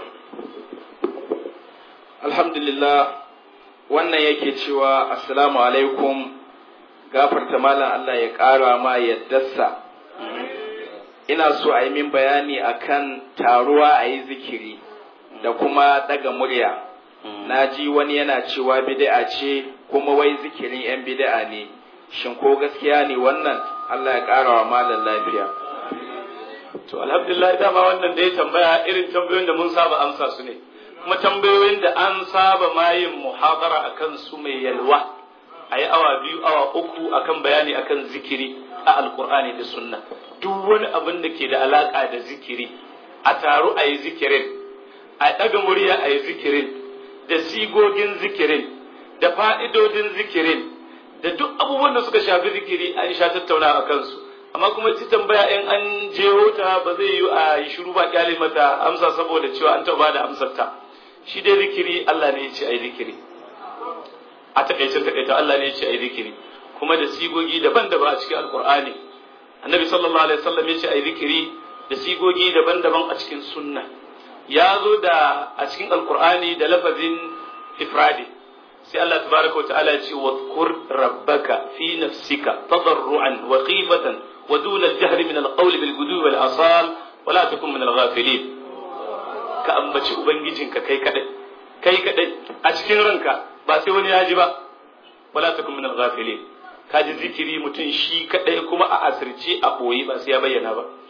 alhamdulillah wannan yake cewa assalamu alaikum gafarta malam Allah ya ƙara ma yaddarsa ina so a yi min bayani akan taruwa a yi zikiri da kuma daga murya na ji wani yana cewa bid'a ce kuma wai zikirin 'yan bid'a ne shin ko gaskiya ne wannan Allah ya ƙara wa malam lafiya to alhamdulillah dama wannan da ya tambaya irin tambayoyin da mun saba amsa su ne kuma tambayoyin da an saba ma yin muhabara akan su mai yalwa a yi awa biyu awa uku akan bayani akan zikiri a alkur'ani da sunna duk wani abin da ke da alaka da zikiri a taru a yi zikirin a ɗaga murya a yi zikirin da sigogin zikirin da fa'idodin zikirin da duk abubuwan da suka shafi zikiri an sha tattauna a kansu amma kuma ci tambaya in an je ta ba zai yi a yi shiru ba kyale mata amsa saboda cewa an taɓa da amsar ta shi dai zikiri Allah ne ya ce ai zikiri a takaicin takaita Allah ne ya ce ai zikiri kuma da sigogi daban-daban a cikin alkur'ani annabi sallallahu alaihi wasallam ya ce ai zikiri da sigogi daban-daban a cikin sunna ya zo da a cikin alkur'ani da lafazin ifradi sai Allah tabaraka wa ta'ala ya ce wadhkur rabbaka fi nafsika tadarruan wa khifatan wa duna al-jahr min al-qawli bil gudu wal asal wa la takun min al-ghafilin ka ambaci ubangijinka kai kadai kai kadai a cikin ranka ba sai wani ya ji ba wala takun min al-ghafilin ka ji zikiri mutum shi kadai kuma a asirce a boye ba sai ya bayyana ba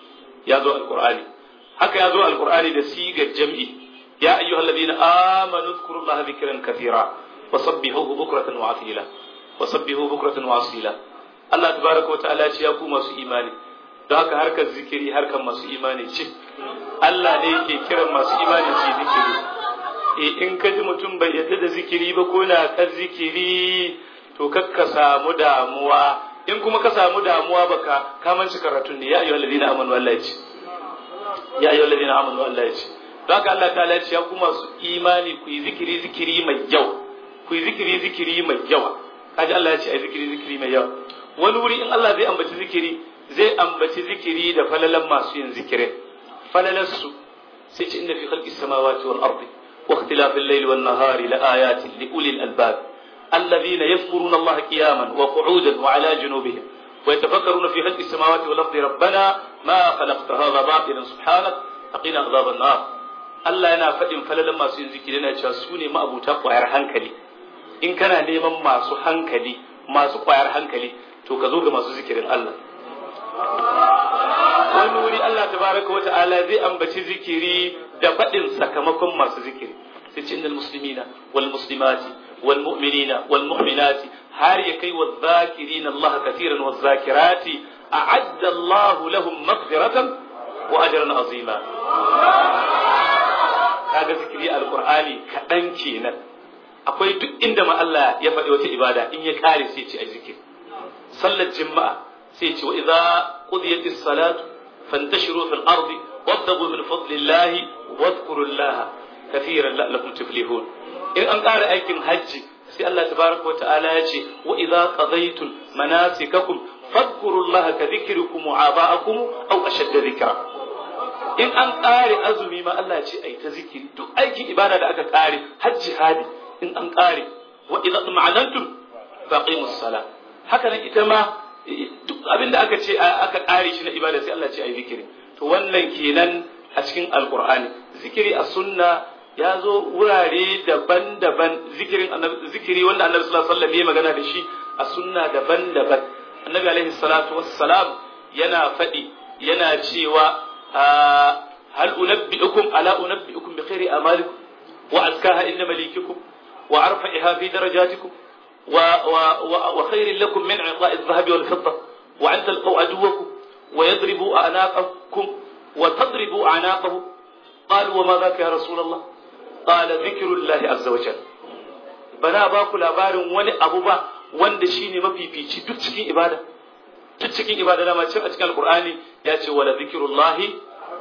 ya zo alqur'ani haka ya zo alqur'ani da sigar jam'i ya ayyuhalladhina amanu dhkurullaha dhikran kathira wasabbihuhu bukratan wa asila wasabbihu bukratan wa asila Allah tabaraka wa ta'ala ce ya ku masu imani don haka harkar zikiri harkar masu imani ce Allah ne yake kiran masu imani su yi zikiri e in ka ji mutum bai yadda da zikiri ba ko na kan zikiri to kakka samu damuwa in kuma ka samu damuwa baka ka manci karatun ne ya ayyuhal ladina amanu Allah ce ya ayyuhal ladina amanu Allah ce don haka Allah ta'ala ce ya ku masu imani ku yi zikiri zikiri mai yawa ku yi zikiri zikiri mai yawa kaji Allah ya ce ai zikiri zikiri mai yawa wani wuri in Allah zai ambaci zikiri zai ambaci zikiri da falalan masu yin zikirin falalarsu sai ce inda fi khalqi samawati wal ardi wa ikhtilafi al-layli wan nahari la ayatin li ulil albab alladhina yadhkuruna Allah qiyaman wa qu'udan wa ala junubihim wa yatafakkaruna fi khalqi samawati wal ardi rabbana ma khalaqta hadha batilan subhanak faqina adhaban nar Allah yana faɗin falalan masu yin zikiri yana cewa su ne ma'abuta ƙwayar hankali in kana neman masu hankali masu ƙwayar hankali to ka zo ga masu zikirin Allah wani wuri Allah tabaraka wa ta'ala zai ambaci zikiri da faɗin sakamakon masu zikiri sai ce innal muslimina wal muslimati wal mu'minina wal mu'minati har ya kai wa zakirina Allah katiran wa zakirati a'adda Allah lahum maghfiratan wa ajran azima kaga zikiri alqur'ani kadan kenan akwai duk inda ma Allah ya faɗi wata ibada in ya kare sai ce a zikiri sallar jima'a sai ce wa idza qudiyat as-salat fantashiru fil ardi wabtagu min fadlillahi wadhkurullaha kathiran la'allakum tuflihun in an ƙara aikin hajji sai Allah tabaraka wa ta'ala ya ce wa idza qadaytum manasikakum fadhkurullaha ka dhikrikum wa aba'akum aw ashadda dhikra in an ƙare azumi ma Allah ce ai ta zikiri duk aikin ibada da aka ƙare hajji hadi in an ƙare wa idza ma'anantum faqimus salat haka nan ita ma duk abin da aka ce aka ƙare shi na ibada sai Allah ce ai zikiri to wannan kenan a cikin alqur'ani zikiri a sunna ya zo wurare daban-daban zikirin zikiri wanda annabi sallallahu alaihi wasallam ya magana da shi a sunna daban-daban annabi alaihi salatu wassalam yana faɗi yana cewa hal unabbi'ukum ala unabbi'ukum bi khairi amalikum wa azkaha inda malikikum wa arfa'iha fi darajatikum وخير لكم من عطاء الذهب والفضة وأن تلقوا عدوكم ويضربوا أعناقكم وتضربوا أعناقه قالوا وما ذاك يا رسول الله قال ذكر الله عز وجل bana ba ku labarin wani abu ba wanda shine mafifici duk cikin ibada duk cikin ibada dama cin a cikin alqur'ani ya ce wala zikrullahi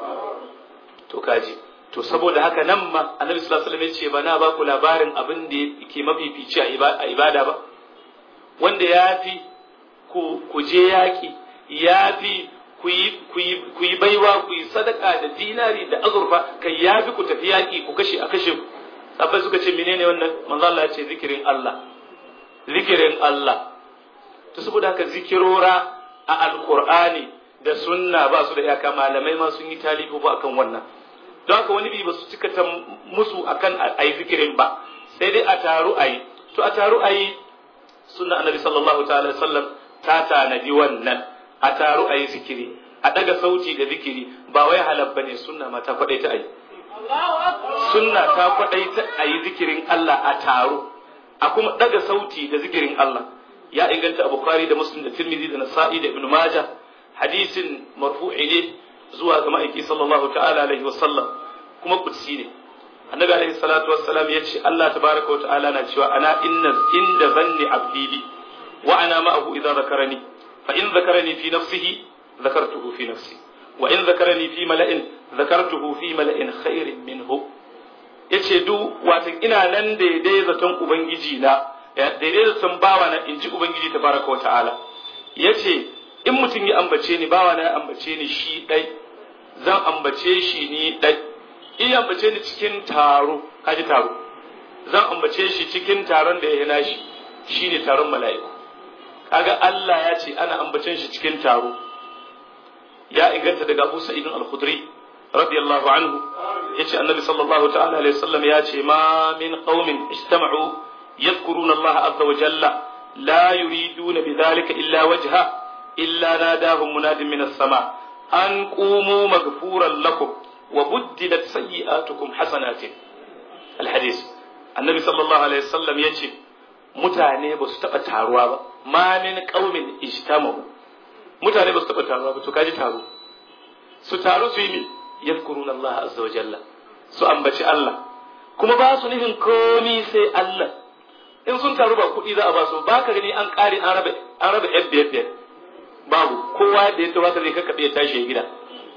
to kaji to saboda haka nan ma annabi sallallahu alaihi wasallam ya ce bana ba ku labarin abin da yake mafifici a ibada ba wanda ya fi ku je yaƙi ya fi ku yi baiwa ku yi sadaka da dinari da azurfa kai ya fi ku tafi yaƙi ku kashe a kashe ku sabai suka ce menene wannan manzo Allah ya ce zikirin Allah zikirin Allah to saboda haka zikirora a alqur'ani da sunna ba su da iyaka malamai ma sun yi talibu ba akan wannan don haka wani bi ba su cika ta musu akan ayi zikirin ba sai dai a taru ayi to a taru ayi sunna annabi sallallahu ta'ala sallam ta tanadi wannan a taru ayi zikiri a daga sauti da zikiri ba wai halal bane sunna ma ta kwadai ta ayi sunna ta kwadai ta ayi zikirin Allah a taru a kuma daga sauti da zikirin Allah ya inganta a bukhari da muslim da tirmidhi da nasa'i da ibnu majah hadisin marfu'i ne zuwa ga ma'aiki sallallahu ta'ala alaihi wasallam kuma kudsi ne annabi alaihi salatu wassalam ya ce Allah tabaraka wa ta'ala na cewa ana inna inda zanni abdi bi wa ana ma'ahu idza zakarani fa in zakarani fi nafsihi zakartuhu fi nafsi wa in zakarani fi mala'in zakartuhu fi mala'in khairin minhu yace duk watan ina nan daidai zaton ubangiji na daidai zaton bawa na inji ubangiji tabaraka wa ta'ala yace in mutum ya ambace ni bawa na ya ambace ni shi dai zan ambace shi ni dai in ambace ni cikin taro kaji taro zan ambace shi cikin taron da ya nashi shine taron mala'iku kaga Allah ya ce ana ambacen shi cikin taro ya inganta daga Abu Sa'id al-Khudri radiyallahu anhu yace annabi sallallahu ta'ala alaihi wasallam ya ce ma min qaumin ijtama'u yadhkuruna Allah azza wa jalla la yuriduna bidhalika illa wajha illa nadahum munadin min as-sama an qumu maghfuran lakum wa buddilat sayyi'atukum hasanatin alhadis annabi sallallahu alaihi wasallam yace mutane ba su taba taruwa ba ma min qaumin ijtama'u mutane ba su taba taruwa ba to kaji taro su taru su yi mi yadhkuruna Allah azza wa jalla su ambaci Allah kuma ba su nufin komi sai Allah in sun taru ba kuɗi za a ba su ba ka gani an ƙare an raba an raba yan biyar biyar babu kowa da ya tabbata zai kakkaɓe ya tashi ya gida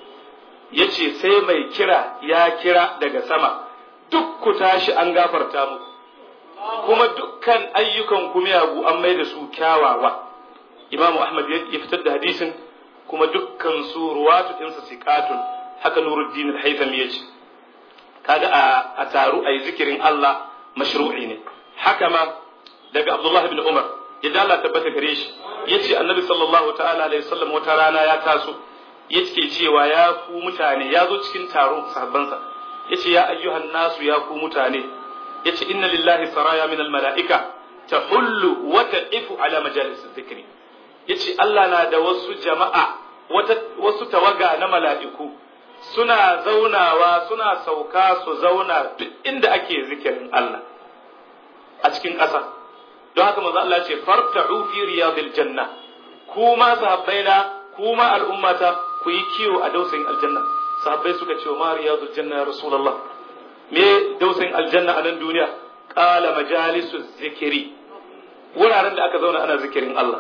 ya ce sai mai kira ya kira daga sama duk ku tashi an gafarta mu kuma dukkan ayyukan ku miyagu an mai da su kyawawa imamu ahmad ya fitar da hadisin kuma dukkan su ruwatu ɗinsa siqatun haka nuruddin al-haythami ya ce kaga a taru a yi zikirin Allah mashru'i ne haka ma daga Abdullah ibn Umar idan Allah tabbata gare shi yace Annabi sallallahu ta'ala alaihi wasallam wata rana ya taso yake cewa ya ku mutane ya zo cikin taron sahabbansa yace ya ayyuhan nasu ya ku mutane yace inna lillahi saraya min almalaika tahullu wa ta'ifu ala majalis dhikri yace Allah na da wasu jama'a wata wasu tawaga na mala'iku suna zaunawa suna sauka su zauna duk inda ake zikirin Allah a cikin ƙasa don haka manzo Allah ce farta'u fi riyadil janna kuma sahabbaina kuma al'ummata ku yi kiwo a dausayin aljanna sahabbai suka ce ma riyadul janna ya rasulullah me dausayin aljanna a nan duniya qala majalisu zikiri wuraren da aka zauna ana zikirin Allah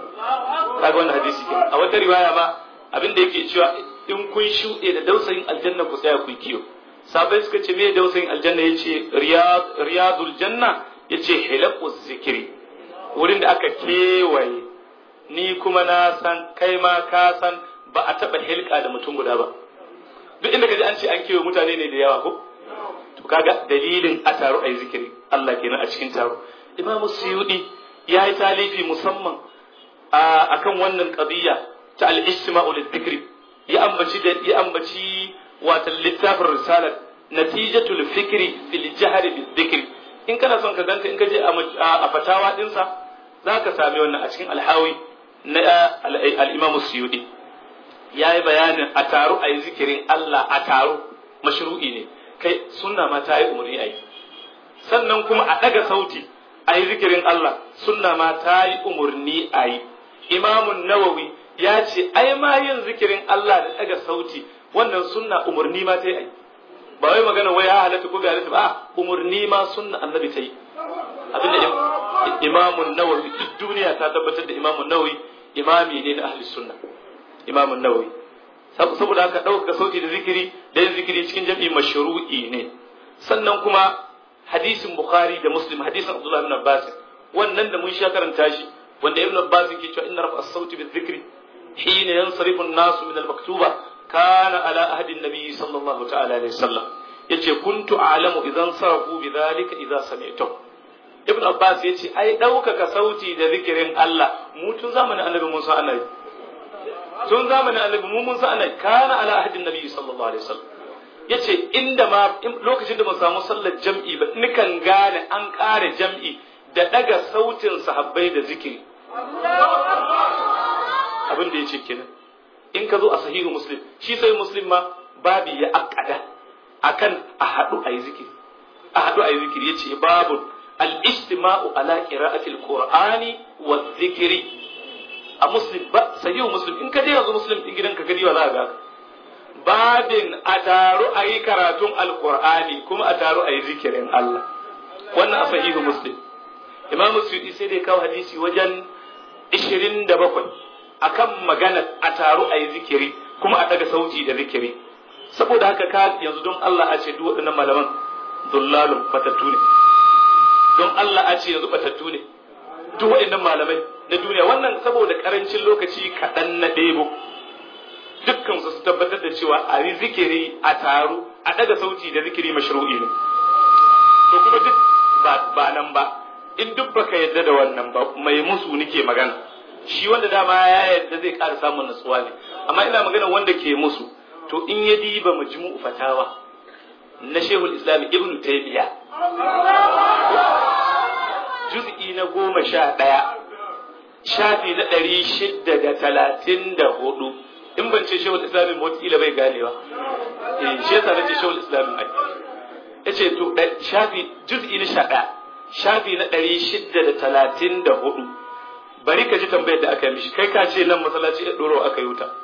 kaga wannan hadisi ke a wata riwaya ma abin da yake cewa in kun shuɗe da dausayin aljanna ku tsaya ku yi kiwo sahabbai suka ce me dausayin aljanna yace riyadul janna ya ce hilakus zikiri wurin da aka kewaye ni kuma na san kai ma ka san ba a taɓa hilka da mutum guda ba duk inda kaji an ce an kewaye mutane ne da yawa ko to kaga dalilin a taro a yi zikiri Allah kenan a cikin taro Imam Suyudi ya yi talifi musamman a akan wannan qadiyya ta al-istima'u lidh-dhikri ya ambaci da ya ambaci wata littafin risalat natijatul fikri fil jahri bil-dhikri in kana son ka ganta in ka je a fatawa dinsa za ka sami wannan a cikin alhawi na al'imam suyudi ya yi bayanin a taro a yi zikirin Allah a taro mashru'i ne kai sunna ma ta yi umarni a yi sannan kuma a ɗaga sauti a yi zikirin Allah sunna ma ta yi umarni a yi imamun nawawi ya ce ai ma yin zikirin Allah da ɗaga sauti wannan sunna umarni ma ta yi ba wai magana wai ya halatta ko bai halatta ba umurni ma sunna annabi ta yi abinda imamun nawawi duk duniya ta tabbatar da imamun nawawi imami ne na ahli sunna imamun nawawi saboda haka ɗaukaka sauti da zikiri da yin zikiri cikin jam'i mashru'i ne sannan kuma hadisin bukhari da muslim hadisin abdullahi ibn abbas wannan da mun sha karanta shi wanda ibn abbas ke cewa inna rafa as-sauti bi dhikri hina yansarifu an-nasu min al-maktuba kana ala ahdi an-nabi sallallahu ta'ala alaihi wasallam yace kuntu a'lamu idan sarafu bi dhalika idza sami'tu ibn abbas yace ai ɗaukaka sauti da zikirin Allah mu tun zamanin annabi Musa annabi tun zamanin annabi mu mun san annabi kana ala ahdi an-nabi sallallahu alaihi wasallam yace inda ma lokacin da mun samu sallar jam'i ba nikan gane an ƙara jam'i da daga sautin sahabbai da zikiri abin da yace kenan in ka zo a sahihu muslim shi sai muslim ma babi ya akada akan a haɗu a yi zikiri a haɗu a yi zikiri yace babu al-istima'u ala qira'ati al-qur'ani wa zikiri a muslim ba sahihu muslim in ka je yanzu muslim din gidanka gari wa za ka ga babin a taru a yi karatun alkur'ani kuma a taru a yi zikirin Allah wannan a sahihu muslim imam suyuti sai dai kawo hadisi wajen 27 akan magana a taru a yi zikiri kuma a daga sauti da zikiri saboda haka ka yanzu don Allah a ce duk waɗannan malaman dullalun fatattu ne don Allah a ce yanzu fatattu ne duk waɗannan malamai na duniya wannan saboda karancin lokaci kaɗan na ɗebo dukkan su tabbatar da cewa a yi zikiri a taru a daga sauti da zikiri mashru'i ne to kuma duk ba nan ba in duk baka yadda da wannan ba mai musu nike magana shi wanda dama ya yadda zai ƙara samun natsuwa ne amma ina magana wanda ke musu to in ya diba majmu'u fatawa na shehul islam ibn taymiya juz'i na goma sha ɗaya shafi na ɗari shidda da talatin da hudu in ban ce shehul islamin ba kila bai ganewa eh shi yasa nace shehul islamin ai yace to shafi juz'i na 11 shafi na 634 bari ka ji tambayar da aka yi mishi kai ka ce nan masallaci ya doro aka yi wuta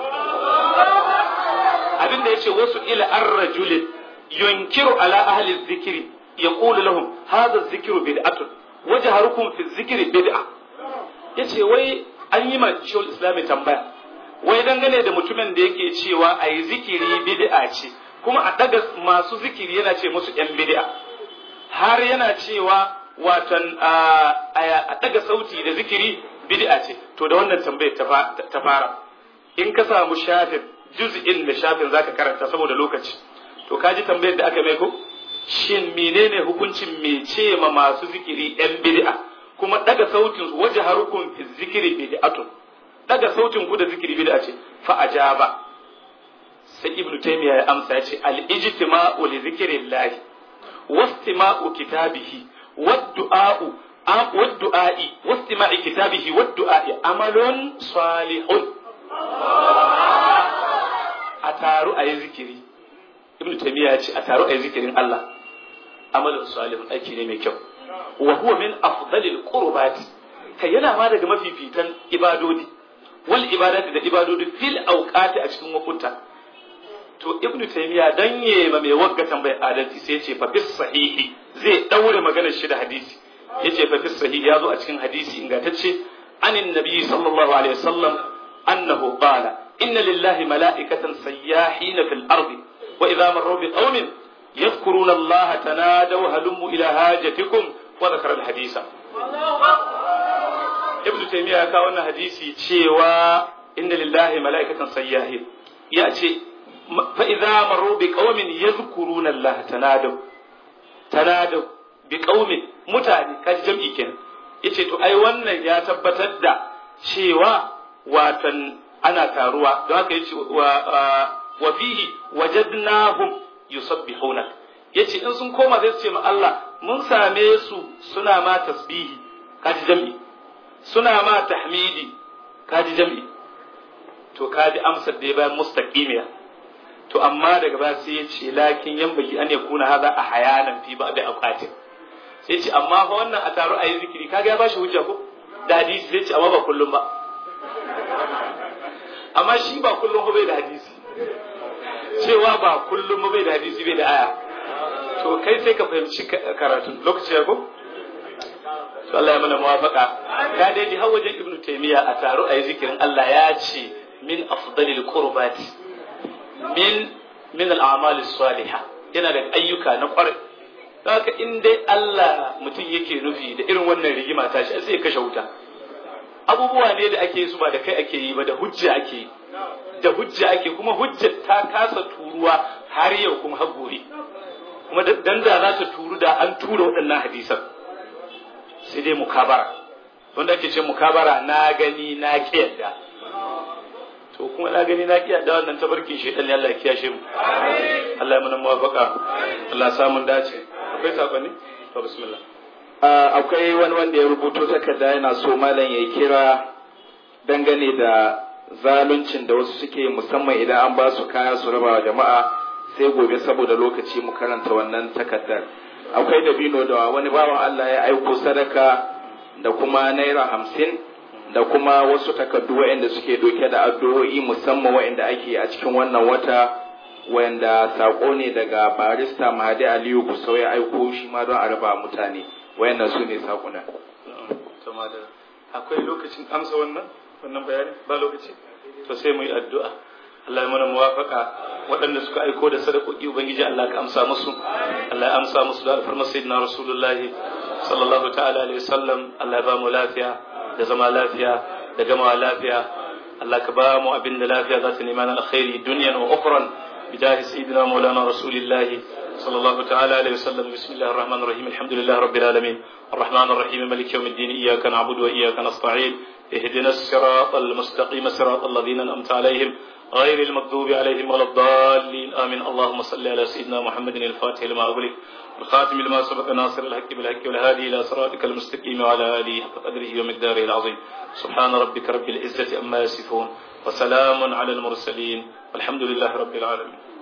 abin da yace wasu ila ar-rajulin yunkiru ala ahli dhikri yaqulu lahum hadha adh-dhikru bid'atun wajharukum fi adh-dhikri bid'a yace wai an yi ma shehul islami tambaya wai dangane da mutumin da yake cewa a yi zikiri bid'a ce kuma a daga masu zikiri yana ce musu yan bid'a har yana cewa watan a daga sauti da zikiri bid'a ce to da wannan tambayar ta fara in ka samu shafin juz'in da shafin zaka karanta saboda lokaci to ka ji tambayar da aka mai ko shin menene hukuncin me ce ma masu zikiri yan bid'a kuma daga sautin su waje harukun fi zikiri bid'atun daga sautin ku da zikiri bid'a ce fa ajaba sai ibnu taymiya ya amsa ya ce al ijtima'u li zikrillah wastima'u kitabihi wad-du'a'u wad-du'a'i wastima'i kitabihi wad-du'a'i amalun salihun a taru a yi zikiri ibnu taymiya ya ce a taru a yi zikirin Allah amalun salihun aiki ne mai kyau wa huwa min afdalil qurbati kai yana ma daga mafifitan ibadodi wal ibadati da ibadodi fil awqati a cikin wakuta to ibnu taymiya dan ma mai wagga tambayar adalci sai ce fa bis sahihi zai daure maganar shi da hadisi yace fa bis sahihi yazo a cikin hadisi ingantacce anin nabi sallallahu alaihi wasallam annahu qala inna lillahi mala'ikatan sayyahin fil ardi wa idha marru bi qaumin يذكرون الله تنادوا هلموا إلى هاجتكم وذكر الحديث ابن تيمية ya kawo wannan hadisi cewa inna lillahi mala'ikatan sayyahin ya ce fa idza marru bi qaumin yadhkuruna Allah tanadaw tanadaw bi qaumin mutane kaji jam'i kenan yace to ai wannan ya tabbatar da cewa watan ana taruwa don haka yace wa wa fihi wajadnahum yusabbihuna yace in sun koma sai su ce ma Allah mun same su suna ma tasbihi kaji jam'i suna ma tahmidi kaji jam'i to kaji amsar da ya bayan mustaqimiya to amma daga baya sai ya ce lakin yan baki an yakuna haza a hayanan fi ba da aqatin sai ce amma fa wannan a taro a yi zikiri kaga ya bashi hujja ko da hadisi sai ce amma ba kullum ba amma shi ba kullum ba bai da hadisi cewa ba kullum ba bai da hadisi bai da aya to kai sai ka fahimci karatun lokaci ya ko to Allah ya mana muwafaka ka dai ji har wajen ibnu taymiya a taro a yi zikirin Allah ya ce min afdalil qurbati min min al-a'mal as-salihah yana da ayyuka na kwarai haka in dai Allah mutum yake nufi da irin wannan rigima ta shi sai ya kashe wuta abubuwa ne da ake su ba da kai ake yi ba da hujja ake yi da hujja ake kuma hujja ta kasa turuwa har yau kuma har gobe kuma dan da za ta turu da an tura waɗannan hadisan sai dai mukabara wanda ake ce mukabara na gani na ki yadda to kuma na gani na ki yadda wannan tabarkin shaitan ne Allah ya kiyashe mu Allah ya mana muwafaka Allah ya samu dace akwai sakonni to bismillah akwai wani wanda ya rubuto takarda yana so malam ya kira dangane da zaluncin da wasu suke musamman idan an ba su kaya su raba wa jama'a sai gobe saboda lokaci mu karanta wannan takardar akwai dabino da wani bawan Allah ya aiko sadaka da kuma naira hamsin da kuma wasu takardu waɗanda suke doke da addu'o'i musamman waɗanda ake a cikin wannan wata wanda sako ne daga barista Mahadi Aliyu Gusau ya aiko shi ma don a raba mutane wayannan su ne sakuna akwai lokacin amsa wannan wannan bayani ba lokaci to sai mu yi addu'a Allah ya mana muwafaka waɗanda suka aiko da sadakoki ubangiji Allah ka amsa musu Allah ya amsa musu da alfarmar sayyidina rasulullah sallallahu ta'ala alaihi wasallam Allah ya ba mu lafiya da zama lafiya da gama lafiya Allah ka ba mu abin da lafiya za ta nema na alkhairi dunyan wa ukhran بجاه سيدنا مولانا رسول الله صلى الله تعالى عليه وسلم بسم الله الرحمن الرحيم الحمد لله رب العالمين الرحمن الرحيم ملك يوم الدين إياك نعبد وإياك نستعين اهدنا الصراط المستقيم صراط الذين أنعمت عليهم غير المغضوب عليهم ولا الضالين آمين اللهم صل على سيدنا محمد الفاتح لما أغلق الخاتم لما سبق ناصر الحق بالحق والهادي إلى صراطك المستقيم وعلى آله حق قدره ومقداره العظيم سبحان ربك رب العزة أما يصفون وسلام على المرسلين والحمد لله رب العالمين